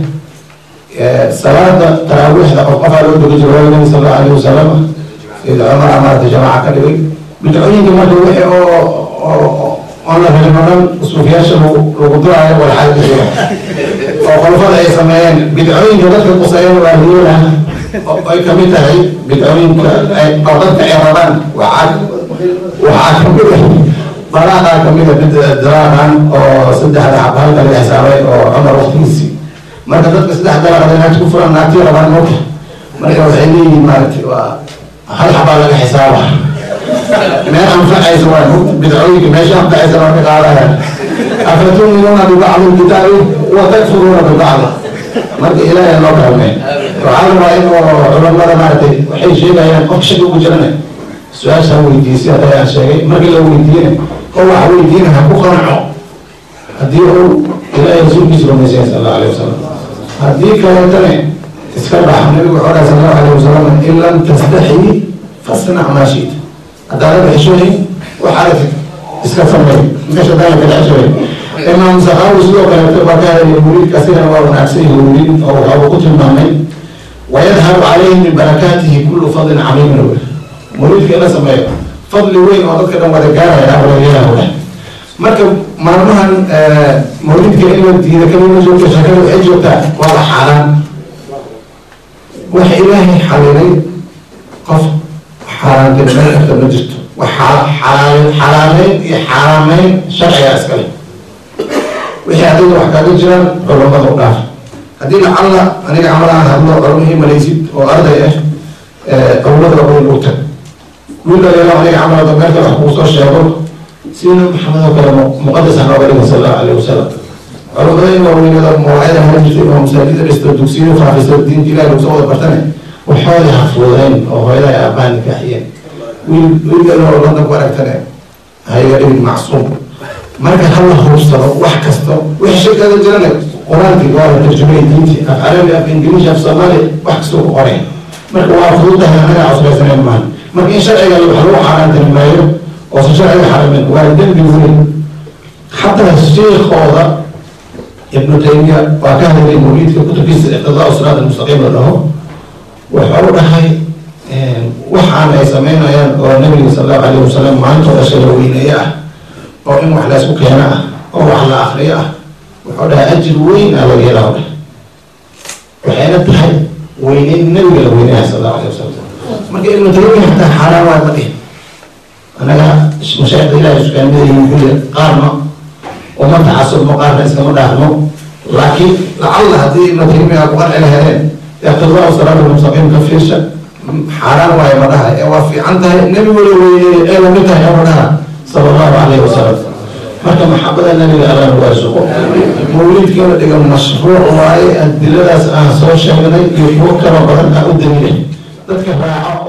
salaada taraawiixda qof qofaa loo dogi jiray waa nabi sal allahu alayhi wasalam sida cumar amaarta jamaaca ka dhigay bidcooyinka marka wixii oo oon la helin oo dhan suufiyaasha lagu duraayo walxaal oo qolfada ay sameeyeen bidcooyinka dadka quseeyeen waa liyola ay kamid tahay bidcooyinka oo dadka ay rabaan waxaa waxaa kamid ah balaaqa kamid a dalaaqan oo saddexda xab halka laga xisaabay oo cumar waqtigiisii marka dadka saddex dalaaqad inaad ku furan naagtii rabaan moogta marka waxay leeyihiin maaragtay waa hal xabaa laga xisaaba meel anfacaysa waa bidcooyinka meesha anfacaysa waa ka qaadayaan afatuminuuna bibacdi lkitaabi wa takfuruuna bibacdi marka ilaahay loo kalmay waxaa la rabaa in oo culamada maaragtay waxay sheegayaan qof shaki ugu jirana su-aasha weydiisay hadda aan sheegay markii la weydiiyena oo wax weydiina ha ku qanco haddii uu ilaahay rasuulkiisa rumaysay sal allahu alayh wasalam haddii kaleetane iska bax nabigu wuxuu dhahay sal allahu alayh wasalam in lam tastaxyi fasnac maa shiita haddaana bixishoyin waxaad iska sameey meesha daana ka dhexshoyin imaam sakaawi sidoo kaleeto baa ka hadlaya muriidka asigana waa wanaagsan yahay muriid oo waxauu ku tilmaamay wayadhabu calayhi min barakaatihi kullu fadlin camiimin wl muriidka in la sameeyo fadli weyn oo dadka dhan wada gaaraya awlayaha wada marka maalmahan mawlidka in la diida kamima joogta shakada waxay joogtaa waa la xaaraan waxa ilaahay xalilay qof xaaraantinimada karta ma jirto wax xalaameyn iyo xaaraameyn sharciga iskale wixii adiga wax kaaga jiraan culamada u dhaaf haddii lacalla aniga camal aan hadlo culamihii malaysid oo arday ah culamada weyn u tag wiil dhalinyaro aniga camal dameerka wax kuu soo sheego sina maxamed oo kale muqadas aan nooga dhigay sal allahu alayhi wasalam culamada in waaweynada mawaacida hala jirtay oo masaajida dhisto dugsiyo faafiso diinta ilahi lagu soo wada bartane waxooda hafuudeyn oo hooyada ay aabbaha nikaaxiyeen wiil wiilkan oo london ku aragtane hayaga dhigin macsuum marka hala hubsado wax kasto wixii shirkada jirane qur-aankii waa la tarjumay diinti af carabi af ingiliish af soomaali wax kastoo ku qoray marka waa fududahay anaga cusbaysaneyn maaha marka in sharciga wax lagu xaaraantinimeeyo oosan sharciga xaramin waa dembi weyn xataa sheekooda ibnu taymiya waa ka hadlay mawliidka kutubkiisa iqtidaa siraat almustaqiim la dhaho wuxuu dhahay waxaan ay sameynayaan oo nabiga sal allahu alayh wasalam maalintooda shada weyneeye ah oo in wax laysku keeno ah oo wax la akriyo ah wuxuu dhahay ajir weyn aa laga helaa dhah waxayna tahay weyneyn nabiga la weyneeya sal allahu alayh wasalam marka ibnu taymiya xataa xaaraan waa ma dhihin anaga mashaaikhda ilahi sukaamidayihin kulli qaarna uma tacasubno qaarna iskama dhaafno laakiin lacalla haddii ibnu taymiya ku qanci lahadeen iqtidaa siraat almustaqiim ka fiirsha xaaraan waayo ma dhaha ee waa fiican tahay nebigu la weyneeyey ee lamid tahay oo ma dhaha sala allahu calayhi wasalam marka maxabada nabiga alla nagu arsuqo mawliidkii la dhiga mashruuc waaye adiladaas aan soo sheegnay iyo kuwo kaloo badan aa u daliilay dadka raaco